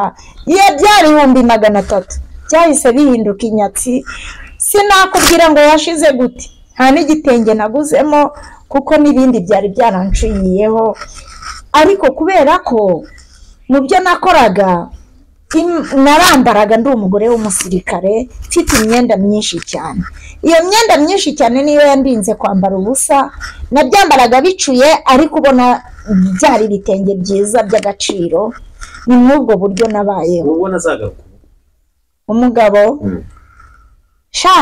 iyo byari ibihumbi magana atatu byahise bihinduka inyatsi sinakubwira ngo yashize gute nta n'igitenge naguzemo kuko n'ibindi byari byaranciriyeho ariko kubera ko mu byo nakoraga im- narambaraga ndi umugore w'umusirikare mfite imyenda myinshi cyane iyo myenda myinshi cyane niyo yandinze kwambara ubusa nabyambaraga bicuye ariko ubona byari ibitenge byiza by'agaciro ni muri buryo nabayeho uba ubona azagaruka umugabo Mm. sha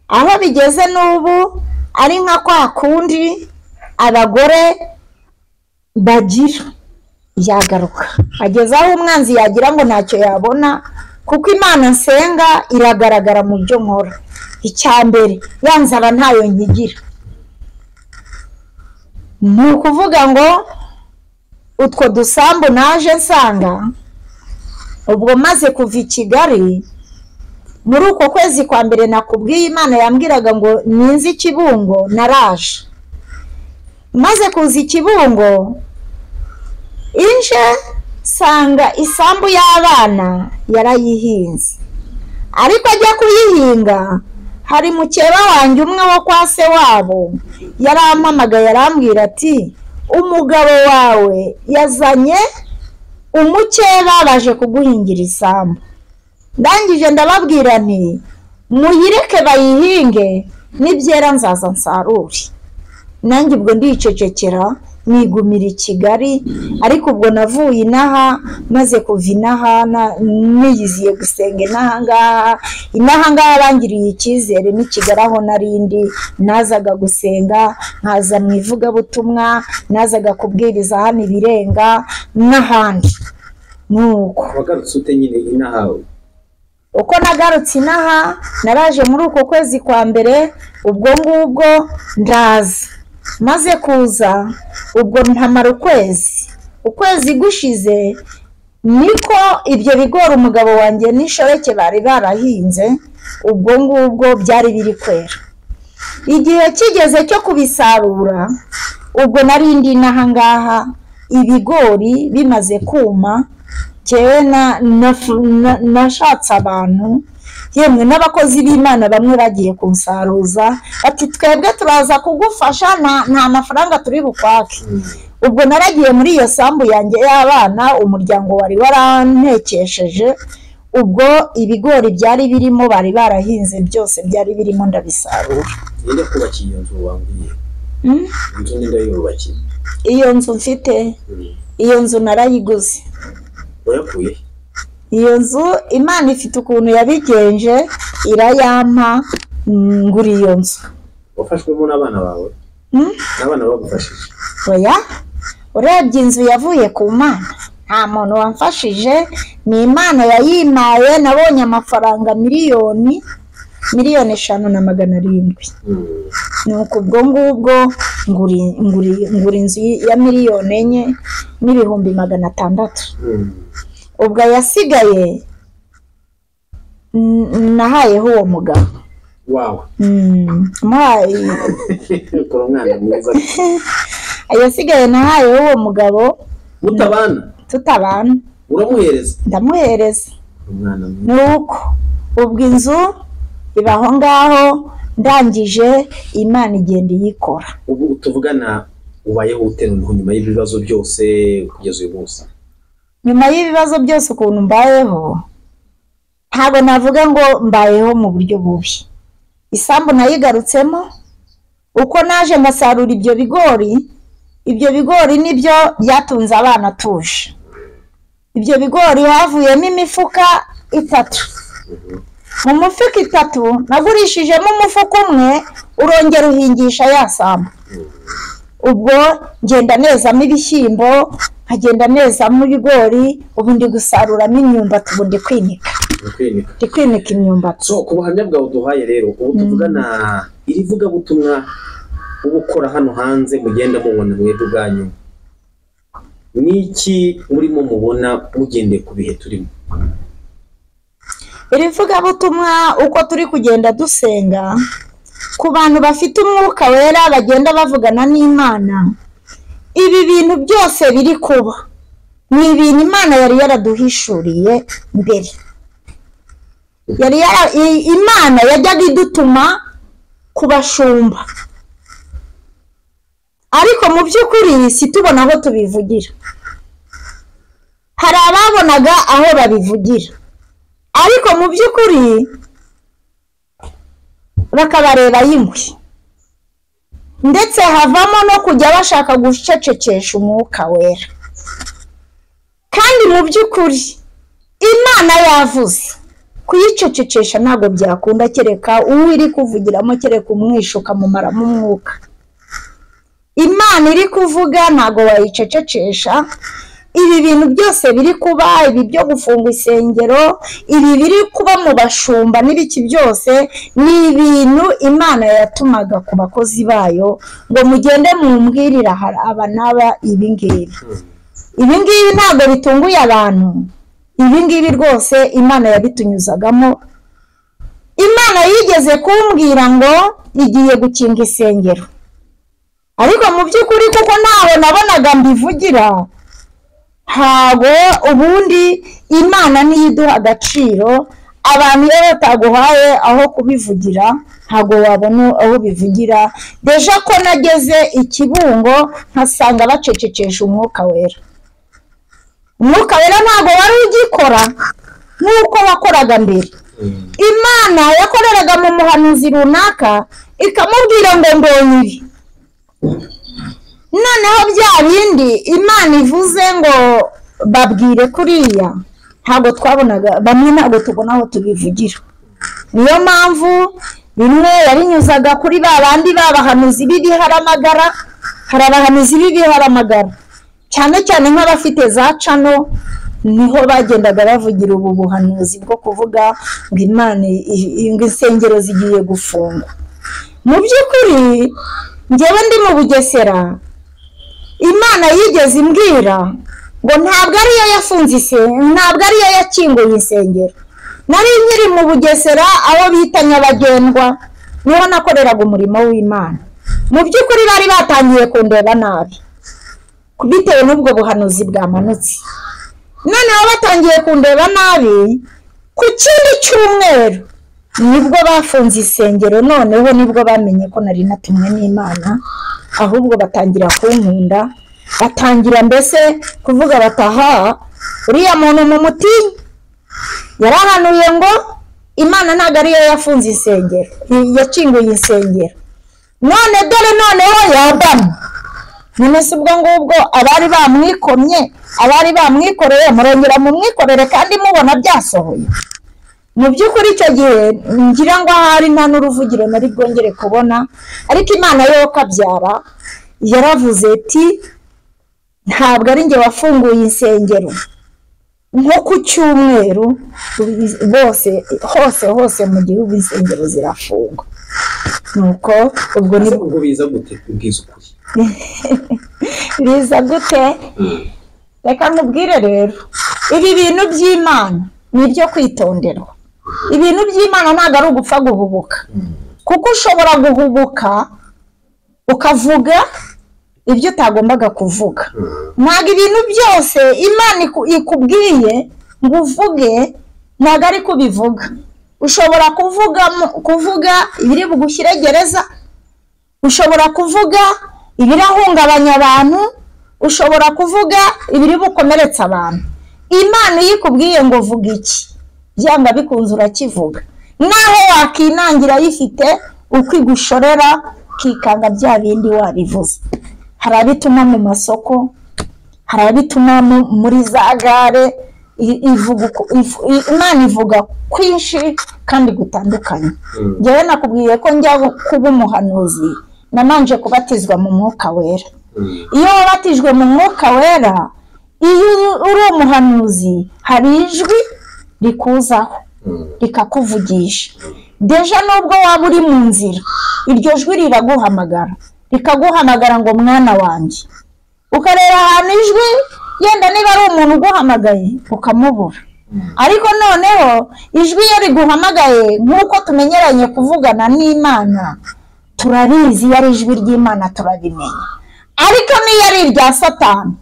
aho bigeze n'ubu ari nka kwa kundi abagore bagira yagaruka ageze aho umwanzi yagira ngo ntacyo yabona kuko imana nsenga iragaragara mu byo nkora icya mbere ya nzara ntayo nkigira ni ukuvuga ngo utwo dusambu naje nsanga ubwo maze kuva i kigali muri uko kwezi kwa mbere nakubwiye imana yambwiraga ngo ninze i kibungo naraje maze kuza i kibungo inje nsanga isambu y'abana yarayihinze ariko ajya kuyihinga hari mukeba wanjye umwe wo kwa se wabo yarampamagaye arambwira ati umugabo wawe yazanye umukeba baje kuguhingira isambu ndangije ndababwira nti muyireke bayihinge nibyera nzaza nsarure nanjye ubwo ndicecekera nigumira i kigali ariko ubwo navuye inaha maze kuva inaha na- niyiziye gusenga inaha ngaha inaha ngaha bangiriye icyizere n'i kigali aho narindi nazaga gusenga nkaza mu ivugabutumwa nazaga kubwiriza hano ibirenga n'ahandi nuko wagarutse ute nyine inahawe uko nagarutse inaha naraje muri uko kwezi kwa mbere ubwo ngubwo ndaza maze kuza ubwo ntamara ukwezi ukwezi gushize niko ibyo bigori umugabo wanjye n'inshoreke bari barahinze ubwo ngubwo byari biri kwera igihe kigeze cyo kubisarura ubwo nari ndi n'aha ngaha ibigori bimaze kuma njyewe na- nafu- na- nashatse abantu yemwe n'abakozi b'imana bamwe bagiye kunsaruza bati twebwe turaza kugufasha nta- nta mafaranga turi bukwake ubwo naragiye muri iyo sambu yanjye y'abana umuryango wari warantekesheje ubwo ibigori byari birimo bari barahinze byose byari birimo ndabisarura ninde kubakiye iyo nzu wambwiye Mm? inzu ninde yubakiye iyo nzu mfite Mm. iyo nzu narayiguze wayakuye he? iyo nzu imana ifite ukuntu yabigenje irayampa mm, ngura iyo nzu wafashwemo n'abana bawe Mm? n'abana bagufashije oya urebye inzu yavuye ku mana nta muntu wamfashije ni imana yayimaye nabonye amafaranga miliyoni miliyoni eshanu na magana arindwi Mm. nuko ubwo ngubwo nguri- nguri- ngura inzu ya miliyoni enye n'ibihumbi magana atandatu Mm. ubwo ayasigaye mm, nahayeho uwo mugabo wawe Mm, muhaye ukora umwana mwiza ayasigaye nahaye uwo mugabo mutabana tutabana uramuhereza ndamuhereza umwana mwiza nuko ubwo inzu iba aho ngaho ndangije imana igenda iyikora ubu tuvugana ubayeho ute noneho nyuma y'ibibazo byose kugeza uyu munsi nyuma y'ibibazo byose ukuntu mbayeho ntabwo navuga ngo mbayeho mu buryo bubi isambu nayigarutsemo uko naje mbasarura ibyo bigori ibyo bigori nibyo byatunze abana tuje ibyo bigori havuyemo imifuka itatu mu mufuka itatu nagurishijemo umufuka umwe urongera uhingisha ya sambu ubwo ngenda nezamo ibishyimbo nkagenda nezamo ibigori ubu ndi gusaruramo imyumbati ubu ndi kwinika ni ukwinika ndi kwinika imyumbati so ku buhamya bwawe duhaye rero ubu tuvugana iri vugabutumwa uba ukora hano hanze mugenda mubona mwebwe ubwanyu ni iki murimo mubona mugendeye ku bihe turimo iri vugabutumwa uko turi kugenda dusenga ku bantu bafite umwuka wera bagenda bavugana n'imana ibi bintu byose biri kuba ni ibintu imana yari yaraduhishuriye mbere yari yara, i- imana yajyaga idutuma ku bashumba ariko mu by'ukuri situbona aho tubivugira hari ababonaga aho babivugira ariko mu by'ukuri bakabareba yingwi ndetse havamo no kujya bashaka gucecekesha umwuka wera kandi mu by'ukuri imana yavuze kuyicecekesha ntabwo byakunda kereka uwo iri kuvugiramo kereka umwisha ukamumaramo umwuka imana iri kuvuga ntabwo wayicecekesha ibi bintu byose biri kuba ibi byo gufunga isengero ibi biri kuba mu bashumba n'ibiki byose ni ibintu imana yatumaga ku bakozi bayo ngo mugende mumbwirire aha- aba n'aba ibi ngibi ibi ngibi ntabwo bitunguye abantu ibi ngibi rwose imana yabitunyuzagamo imana yigeze kumbwira ngo igiye gukinga isengero ariko mu by'ukuri kuko ntaho nabonaga mbivugira ntabwo ubundi imana niyo iduha agaciro abantu iyo bataguhaye aho kubivugira ntabwo wabona aho ubivugira deja ko nageze i kibungo nkasanga bacecekesha umwuka wera umwuka wera ntabwo wari ugikora nk'uko wakoraga mbere imana yakoreraga mu muhanuzi runaka ikamubwira ngo mbonye ibi noneho bya bindi imana ivuze ngo babwire kuriya ntabwo twabonaga bamwe ntabwo tubona aho tubivugira niyo mpamvu rimwe yarinyuzaga kuri ba bandi babahanuzi b'ibiharamagara hari abahanuzi b'ibiharamagara cyane cyane nk'abafite za cano niho bagendaga bavugira ubu buhanuzi bwo kuvuga ngo imana ngo insengero zigiye gufungwa mu by'ukuri ngewe ndi mu bugesera imana yigeze imbwira ngo ntabwo ariyo yafunze isengero ntabwo ariyo yakinguye insengero nari nkiri mu bugesera aho bita nyabagendwa niho nakoreraga umurimo w'imana mu by'ukuri bari batangiye kundeba nabi bitewe n'ubwo buhanuzi bwamanutse noneho batangiye kundeba nabi ku kindi cyumweru nibwo bafunze isengero noneho nibwo bamenye ko nari natumwe n'imana ahubwo batangira kunkunda batangira mbese kuvuga bataha uriya muntu mu muti yarahanuye ngo imana ntabwo ariyo yafunze insengero yakinguye insengero none dore noneho yabamye none se ubwo ngubwo abari bamwikomye abari bamwikoreye murongera mumwikorere kandi mubona byasohoye mu by'ukuri icyo gihe ngira ngo ahari nta n'uruvugiro nari bwongere kubona ariko imana yo kabyara yaravuze ati ntabwo ari njye wafunguye insengero nko ku cyumweru bose hose hose mu gihugu insengero zirafungwa nuko ubwo ni ubwo biza gute kubwiza ukuri biza gute reka nkubwire rero ibi bintu by'imana ni ibyo kwitonderwa ibintu by'imana ntabwo ari ugupfa guhubuka kuko ushobora guhubuka ukavuga ibyo utagombaga kuvuga ntabwo ibintu byose imana ikubwiye ngo uvuge ntabwo ari kubivuga ushobora kuvuga ibiri bugushyire gereza ushobora kuvuga ibirahungabanya abantu ushobora kuvuga ibiri bukomeretse abantu imana iyo ikubwiye ngo vuga iki byanga bikunze urakivuga naho wakinangira ayifite uko igushorera ukikanga bya bindi wabivuze hari abituma mu masoko hari abituma muri za gare imana ivuga kwinshi kandi gutandukanye ngewe nakubwiye ko njya kuba umuhanuzi nananje kubatizwa mu mwuka wera iyo wabatijwe mu mwuka wera iyo uri umuhanuzi hari ijwi rikuzaho rikakuvugisha deja nubwo waba uri mu nzira iryo jwi riraguhamagara rikaguhamagara ngo mwana wanjye ukareba ahantu ijwi yenda niba ari umuntu uguhamagaye ukamubura ariko noneho ijwi iyo riguhamagaye nk'uko tumenyeranye kuvugana n'imana turarizi iyo ari ijwi ry'imana turabimenya ariko n'iyo ari irya satani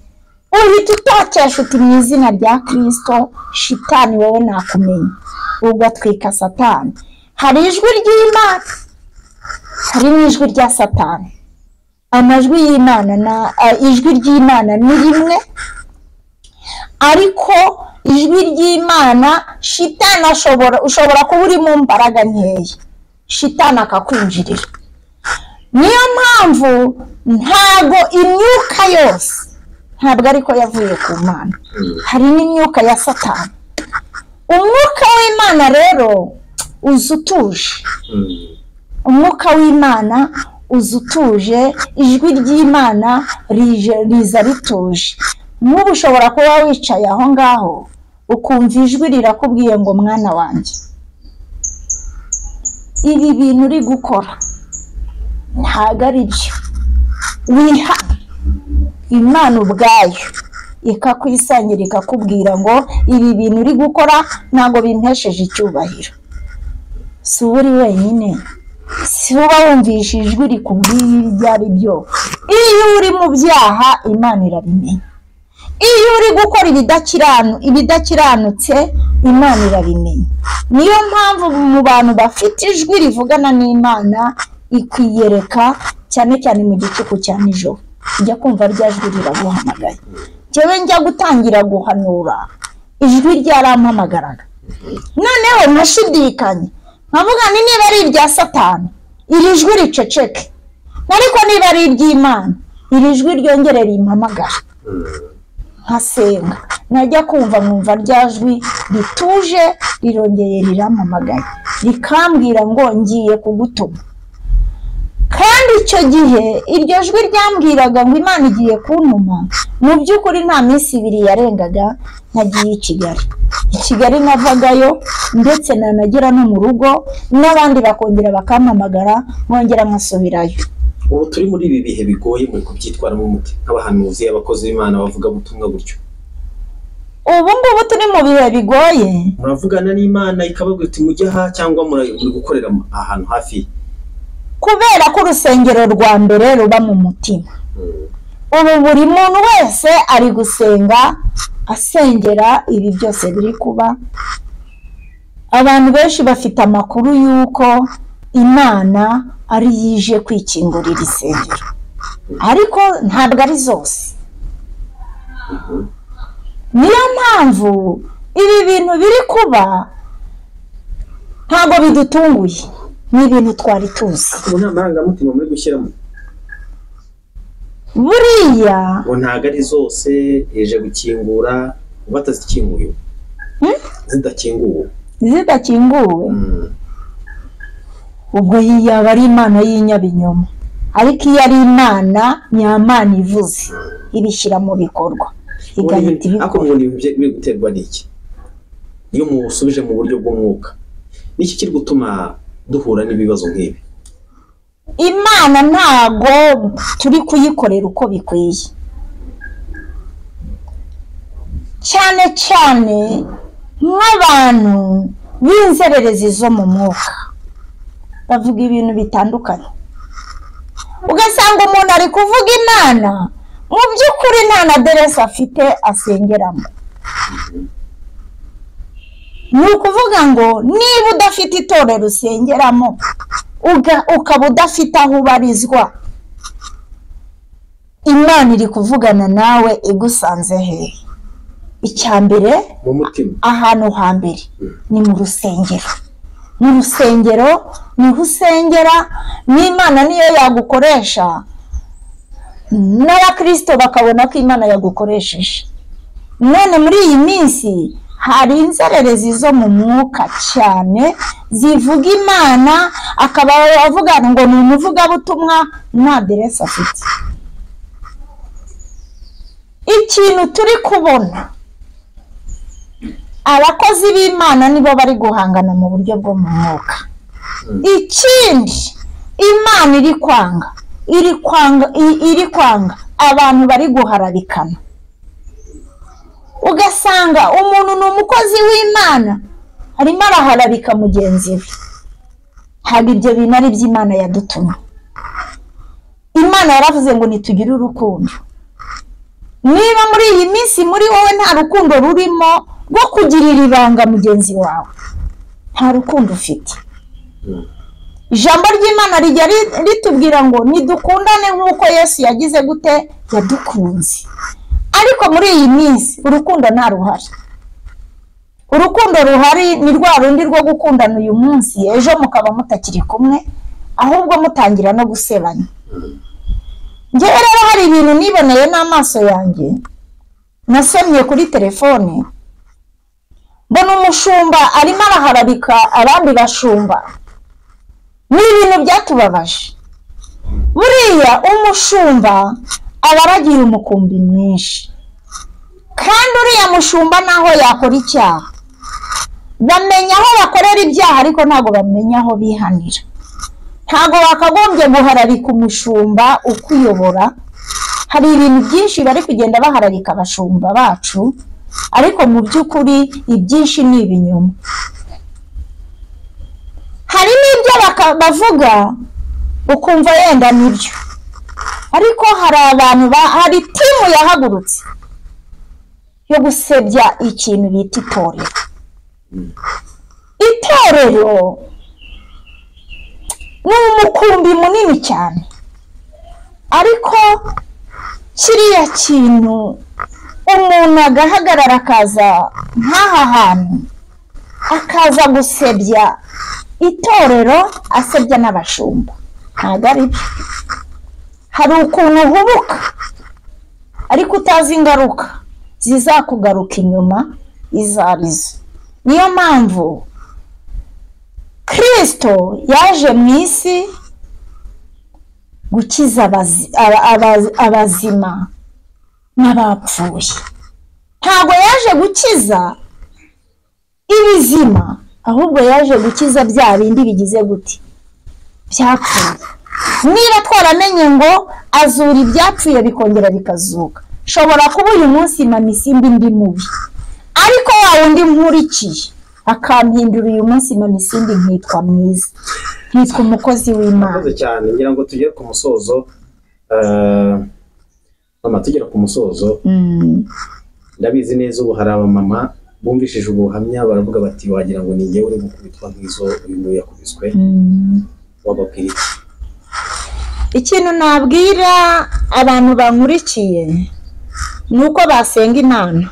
uhita utakesha uti mu izina rya kirisito shitani wowe nakumenya ugatwika satani hari ijwi ry'imana hari n'ijwi rya satani amajwi y'imana na ijwi ry'imana ni rimwe ariko ijwi ry'imana shitani ashobora ushobora kuba uri mu mbaraga nkeya shitani akakwinjirira niyo mpamvu ntago imyuka yose ntabwo ariko yavuye ku mana hari n'imyuka ya satani umwuka w'imana rero uza utuje umwuka w'imana uza utuje ijwi ry'imana riza rituje nk'ubu ushobora kuba wicaye aho ngaho ukumva ijwi rirakubwiye ngo mwana wanjye ibi bintu uri gukora ntabwo ari byo wiha imana ubwayo ikakwisangira ikakubwira ngo ibi bintu uri gukora ntabwo bintesheje icyubahiro si uba uri wenyine si uba wumvisha ijwi rikubwiye ibyo ari byo iyo uri mu byaha imana irabimenya iyo uri gukora ibidakiranutse imana irabimenya niyo mpamvu mu bantu bafite ijwi rivugana n'imana ikwiyereka cyane cyane mu gicuku cya nijoro ujya kumva rya jwi riraguhamagaye njyewe njya gutangira guhanura ijwi ryarampamagaraga noneho nkashidikanya nkavuga ni niba ari irya satani iri jwi riceceke ariko niba ari iry'imana iri jwi ryongere rimpamagara nkasenga najya kumva nkumva rya jwi rituje rirongeye rirampamagaye rikambwira ngo ngiye kugutuma kandi icyo gihe iryo jwi ryambwiraga ngo imana igiye kuntuma mu by'ukuri nta minsi ibiri yarengaga ntagiye i kigali i kigali navagayo ndetse nanagera no mu rugo n'abandi bakongera bakampamagara nkongera nkasubirayo ubu turi muri ibi bihe bigoye muri kubyitwaramo umuti nk'abahanuzi abakozi b'imana bavuga butumwa gutyo ubu ngubu turi mu bihe bigoye muravugana n'imana ikababwira iti mujye aha cyangwa muri muri gukorera ahantu hafi kubera ko urusengero rwa mbere ruba mu mutima ubu buri muntu wese ari gusenga asengera ibi byose biri kuba abantu benshi bafite amakuru y'uko imana ari yije kwikingurira isengero ariko ntabwo ari zose niyo mpamvu ibi bintu biri kuba ntabwo bidutunguye ni ibintu twari tuzi ubu nta marangamutima muri gushyiramo buriya ubu ntabwo ari zose yaje gukingura ubu atazikinguye Hmm? zidakinguwe zidakinguwe Mm. ubwo yaba ari imana y'inyabinyoma ariko iyo ari imana nyamana ivuze ibishyira mu bikorwa igahita ariko ibikora mu bintu bye- biri guterwa n'iki iyo musubije mu buryo bw'umwuka niki kiri gutuma duhura n'ibibazo nk'ibi imana ntago turi kuyikorera uko bikwiye cyane cyane nk'abantu b'inzererezi zo mu mwuka bavuga ibintu bitandukanye ugasanga umuntu ari kuvuga imana mu by'ukuri nta na deresi afite asengeramo ni ukuvuga ngo niba udafite itorero usengeramo uga- ukaba udafite aho ubarizwa imana iri kuvugana nawe igusanze hehe icya mbere mu mutima ahantu hambere ni mu rusengero mu rusengero niho usengera n'imana niyo yagukoresha n'abakristo bakabona ko imana yagukoresheje none muri iyi minsi hari inzererezi zo mu mwuka cyane zivuga imana akaba avuga ngo ni umuvugabutumwa nta deresi afite ikintu turi kubona abakozi b'imana nibo bari guhangana mu buryo bwo mu mwuka ikindi imana iri kwanga iri kwanga i- iri kwanga abantu bari guharabikana ugasanga umuntu ni umukozi w'imana arimo araharabika mugenzi we ntabwo ibyo bintu ari iby'imana yadutumye imana yaravuze ngo nitugire urukundo niba muri iyi minsi muri wowe nta rukundo rurimo rwo kugirira ibanga mugenzi wawe nta rukundo ufite ijambo ry'imana rijya ri- ritubwira ngo nidukundane nk'uko yesu yagize gute yadukunze ariko muri iyi minsi urukundo nta ruhari urukundo ruhari ni rwa rundi rwo gukundana uyu munsi ejo mukaba mutakiri kumwe ahubwo mutangira no gusebanya njyewe rero hari ibintu niboneye n'amaso yanjye nasomye kuri telefone mbona umushumba arimo araharabika abandi bashumba ni ibintu byatubabaje buriya umushumba aba aragira umukumbi mwinshi kandi uriya mushumba naho yakora icyaha bamenya aho bakorera ibyaha ariko ntabwo bamenya aho bihanira ntabwo wakagombye guharabika umushumba ukuyobora hari ibintu byinshi bari kugenda baharabika abashumba bacu ariko mu by'ukuri ibyinshi ni ibinyoma hari n'ibyo baka- bavuga ukumva yenda nibyo ariko hari abantu ba- hari timu yahagurutse yo gusebya ikintu bita itorero itorero ni umukumbi munini cyane ariko kiriya kintu umuntu agahagarara akaza nk'aha hantu akaza gusebya itorero asebya n'abashumba ntabwo ari byo hari ukuntu uhubuka ariko utazi ingaruka zizakugaruka inyuma izo arizo niyo mpamvu kirisito yaje mu isi gukiza abazi- aba- aba- abazima n'abapfuye ntabwo yaje gukiza ibizima ahubwo yaje gukiza bya bindi bigize gute byapfuye niba twaramenye ngo azura ibyapfuye bikongera bikazuka shobora kuba uyu munsi mama isimba indi mubi ariko wa wundi nkurikiye akampindura uyu munsi mama isimbi nkitwa mwiza nkitwa umukozi w'imana murakoze cyane ngira ngo tugere ku musozo eh, mama tugera ku musozo Mm. ndabizi neza ubu hari abamama bumvishije ubuhamya baravuga bati wagira ngo ni njyewe uri gukubitwa nk'izo uyu nguyu yakubiswe Mm. wababwira iki ikintu nabwira abantu bankurikiye ni uko basenga imana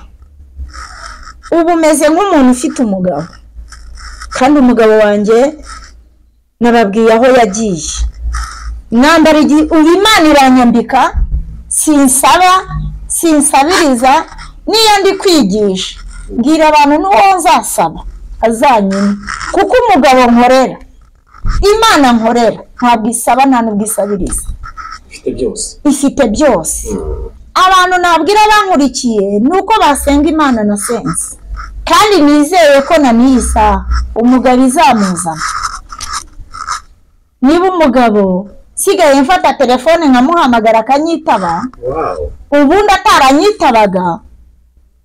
ubu umeze nk'umuntu ufite umugabo kandi umugabo wanjye nababwiye aho yagiye mwambara igihe ubu imana iranyambika sinsaba sinsabiriza n'iyo ndi kwigisha mbwira abantu n'uwo nzasaba azanyuma kuko umugabo nkorera imana nkorera ntabwo isaba nta n'ubwo isabiriza ufite byose ifite byose Mm. abantu nabwira bankurikiye ni uko basenga imana na sense kandi nizeye ko na n'iyi saha umugabo izamuzana niba umugabo nsigaye mfata telefone nkamuhamagara akanyitaba wow ubundi ataranyitabaga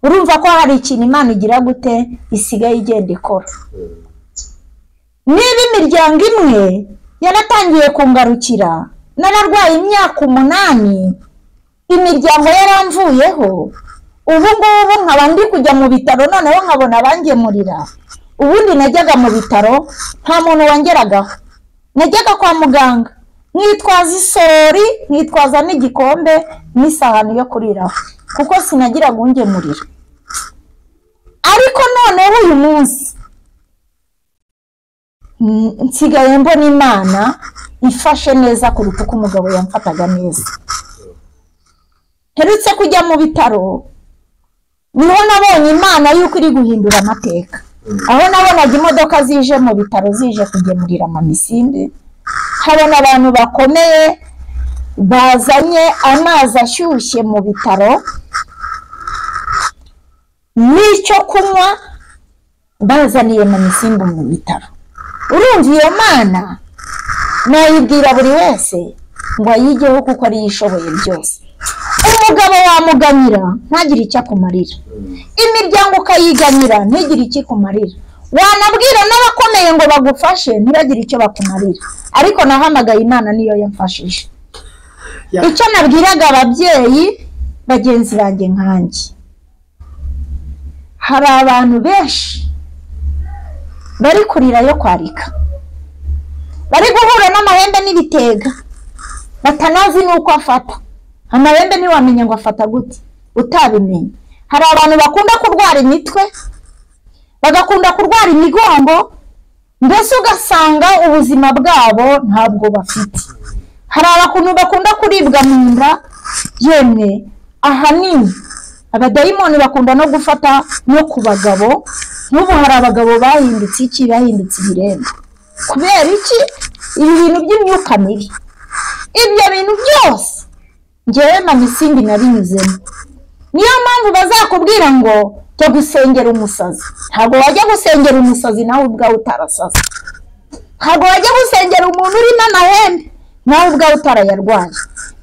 urumva ko hari ikintu imana igira gute isigaye igenda ikora niba imiryango imwe yaratangiye kungarukira nararwaye imyaka umunani imiryango yaramvuyeho ubu ngubu nkaba ndi kujya mu bitaro noneho nkabona abangemurira ubundi najyaga mu bitaro nta muntu wangeragaho najyaga kwa muganga nkitwaza isorori nkitwaza n'igikombe n'isahani yo kuriraho kuko sinagiraga ungemurira ariko noneho uyu munsi Mm, nsigaye mbona imana ifashe neza kuruta uko umugabo yamfataga neza mperutse kujya mu bitaro niho nabonye imana y'uko iri guhindura amateka aho nabonaga imodoka zije mu bitaro zije kugemurira amamisinde habona abantu bakomeye bazanye amazi ashyushye mu bitaro n'icyo kunywa bazaniye mamisimbu mu bitaro urumva iyo mana nayibwira buri wese ngo ayigeho kuko ariyo ishoboye byose umugabo wamuganira ntagire icyo akumarira imiryango ukayiganyira ntigire icyo ikumarira wanabwira n'abakomeye ngo bagufashe ntibagire icyo bakumarira ariko nahamagaye imana niyo yamfashije Ya. icyo nabwiraga ababyeyi bagenzi banjye nkanjye hari abantu benshi bari kurira yo kwarika bari guhura n'amahembe n'ibitega batanazi n'uko afata amahembe ntiwamenya ngo afata gute utabimenye hari abantu bakunda kurwara imitwe bagakunda kurwara imigongo mbese ugasanga ubuzima bwabo ntabwo bafite hari abakuntu bakunda kuribwa mu nda yemwe ahanini abadayimoni bakunda no gufata no ku bagabo n'ubu hari abagabo bahindutse iki bahindutse ibiremba kubera iki ibi bintu by'imyuka mibi ibyo bintu byose ngewe mama isimbi nabinyuzemo niyo mpamvu bazakubwira ngo jya gusengera umusazi ntabwo wajya gusengera umusazi nawe ubwawe utarasaze ntabwo wajya gusengera umuntu urimo amahembe nawe ubwawe utarayarwaye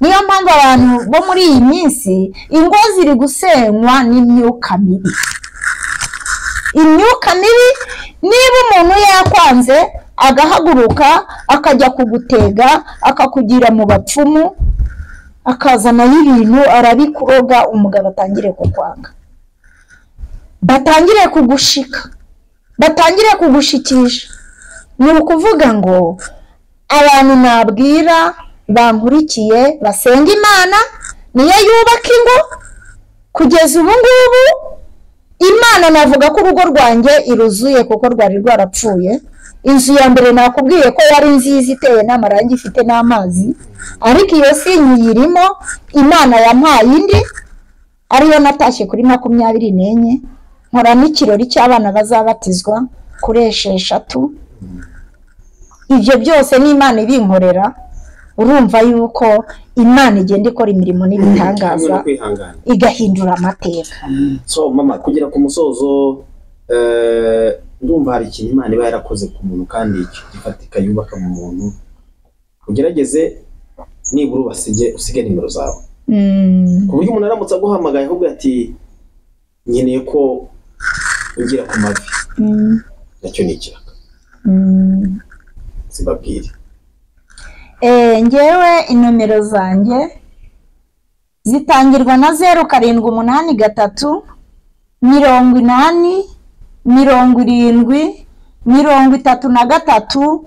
niyo mpamvu abantu bo muri iyi minsi ingo ziri gusenywa n'imyuka mibi imyuka mibi niba umuntu yakwanze agahaguruka akajya kugutega akakugira mu bapfumu akazanaho ibintu arabikuroga umugabo atangire kukwanga batangire kugushika batangire kugushikisha ni ukuvuga ngo abantu nabwira bankurikiye basenga imana niyo yubaka ingo kugeza ubu ngubu imana navuga ko urugo rwanjye iruzuye kuko rwari rwarapfuye inzu ya mbere nakubwiye ko yari nziza iteye n'amarangi ifite n'amazi ariko iyo si nyiyirimo imana yampaye indi ariyo natashye kuri makumyabiri n'enye nkora n'ikirori cy'abana bazabatizwa kuri esheshatu ibyo byose ni imana ibinkorera urumva yuko imana igenda ikora imirimo n'ibitangaza no kwihangana igahindura amateka so mama kugera ku musozo eh, ndumva hari ikintu imana iba yarakoze ku muntu kandi gifatika yubaka mu muntu ugerageze nibura ubasige usige nimero zawe Mm. ku buryo umuntu aramutse aguhamagaye ahubwo ati nkeneye ko ugira ku mavi Mm. nacyo ni ikiraka Mm. sibabwire Eh, ngewe inomero zanjye zitangirwa na zeru karindwi umunani gatatu mirongo inani mirongo irindwi mirongo itatu na gatatu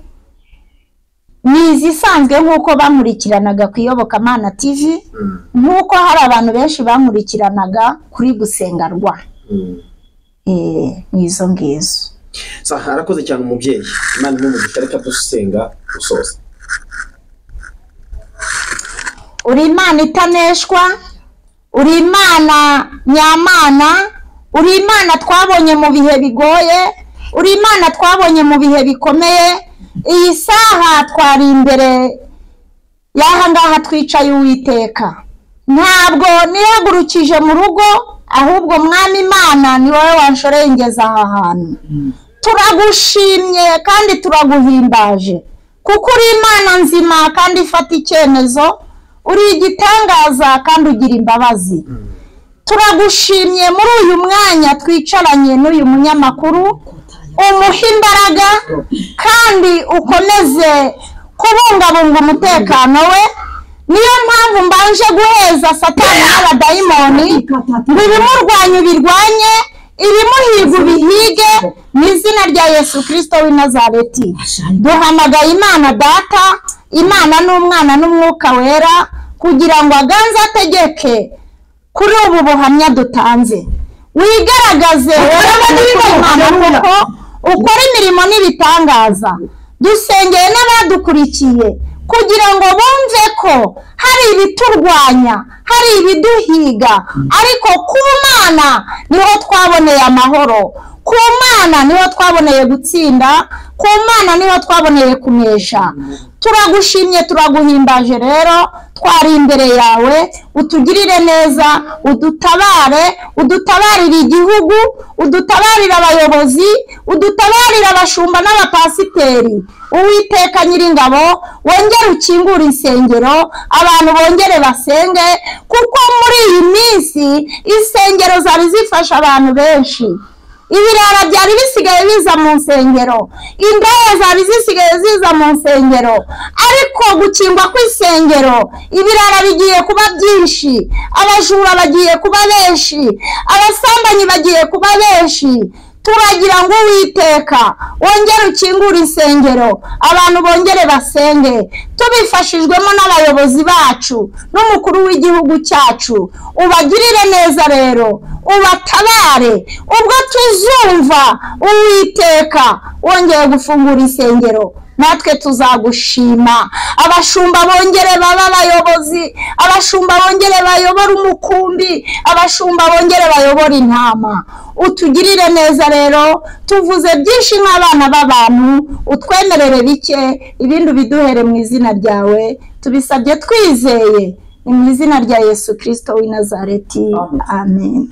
ni izisanzwe nk'uko bankurikiranaga ku iyobokamana tv Mm, nk'uko hari abantu benshi bankurikiranaga kuri gusenga rwa mm. Eh, ni izo ngizo Sa, arakoze cyane umubyeyi imana imumugisha reka dusenga gusoza uri imana itaneshwa uri imana nyamana uri imana twabonye mu bihe bigoye uri imana twabonye mu bihe bikomeye iyi saha twari imbere y'aha ngaha twicaye uwiteka ntabwo nihagurukije mu rugo ahubwo mwami imana ni wowe wanshorengeza aha hantu turagushimye kandi turaguhimbaje kuko uri imana nzima kandi ifata icyemezo uri igitangaza kandi ugira imbabazi turagushimye muri uyu mwanya twicaranye n'uyu munyamakuru umuhe imbaraga kandi ukomeze kubungabunga umutekano we niyo mpamvu mbanje guheza satani n'abadayimoni ngo ibimurwanya ubirwanye ibimuhiga ubihige mu izina rya yesu kirisito w'i nazareti duhamagaye imana data imana n'umwana n'umwuka wera kugira ngo aganze ategeke kuri ubu buhamya dutanze wigaragaze wowe n'imana kuko ukora imirimo n'ibitangaza dusengeye n'abadukurikiye kugira ngo bumve ko hari ibiturwanya hari ibiduhiga ariko ku mana niho twaboneye amahoro ku mana niho twaboneye gutsinda ku mana niho twaboneye kunesha turagushimye turaguhimbaje rero twari imbere yawe utugirire neza udutabare udutabarire igihugu udutabarire abayobozi udutabarire abashumba n'abapasiteri uwiteka nyiringabo wongere ukingure insengero abantu bongere basenge kuko muri iyi minsi insengero zari zifasha abantu benshi ibirara byari bisigaye biza mu nsengero indaya zari zisigaye ziza mu nsengero ariko gukingwa kw'isengero ibirara bigiye kuba byinshi abajura bagiye kuba benshi abasambanyi bagiye kuba benshi turagira ngo uwiteka wongere ukingure insengero abantu bongere basenge tubifashijwemo n'abayobozi bacu n'umukuru w'igihugu cyacu ubagirire neza rero ubatabare ubwo tuzumva uwiteka wongeye gufungura insengero natwe tuzagushima abashumba bongere baba abayobozi abashumba bongere bayobora umukumbi abashumba bongere bayobora intama utugirire neza rero tuvuze byinshi nk'abana b'abantu utwemerere bike ibindi ubiduhere mu izina ryawe tubisabye twizeye ni mu izina rya yesu kirisito w'i nazareti amen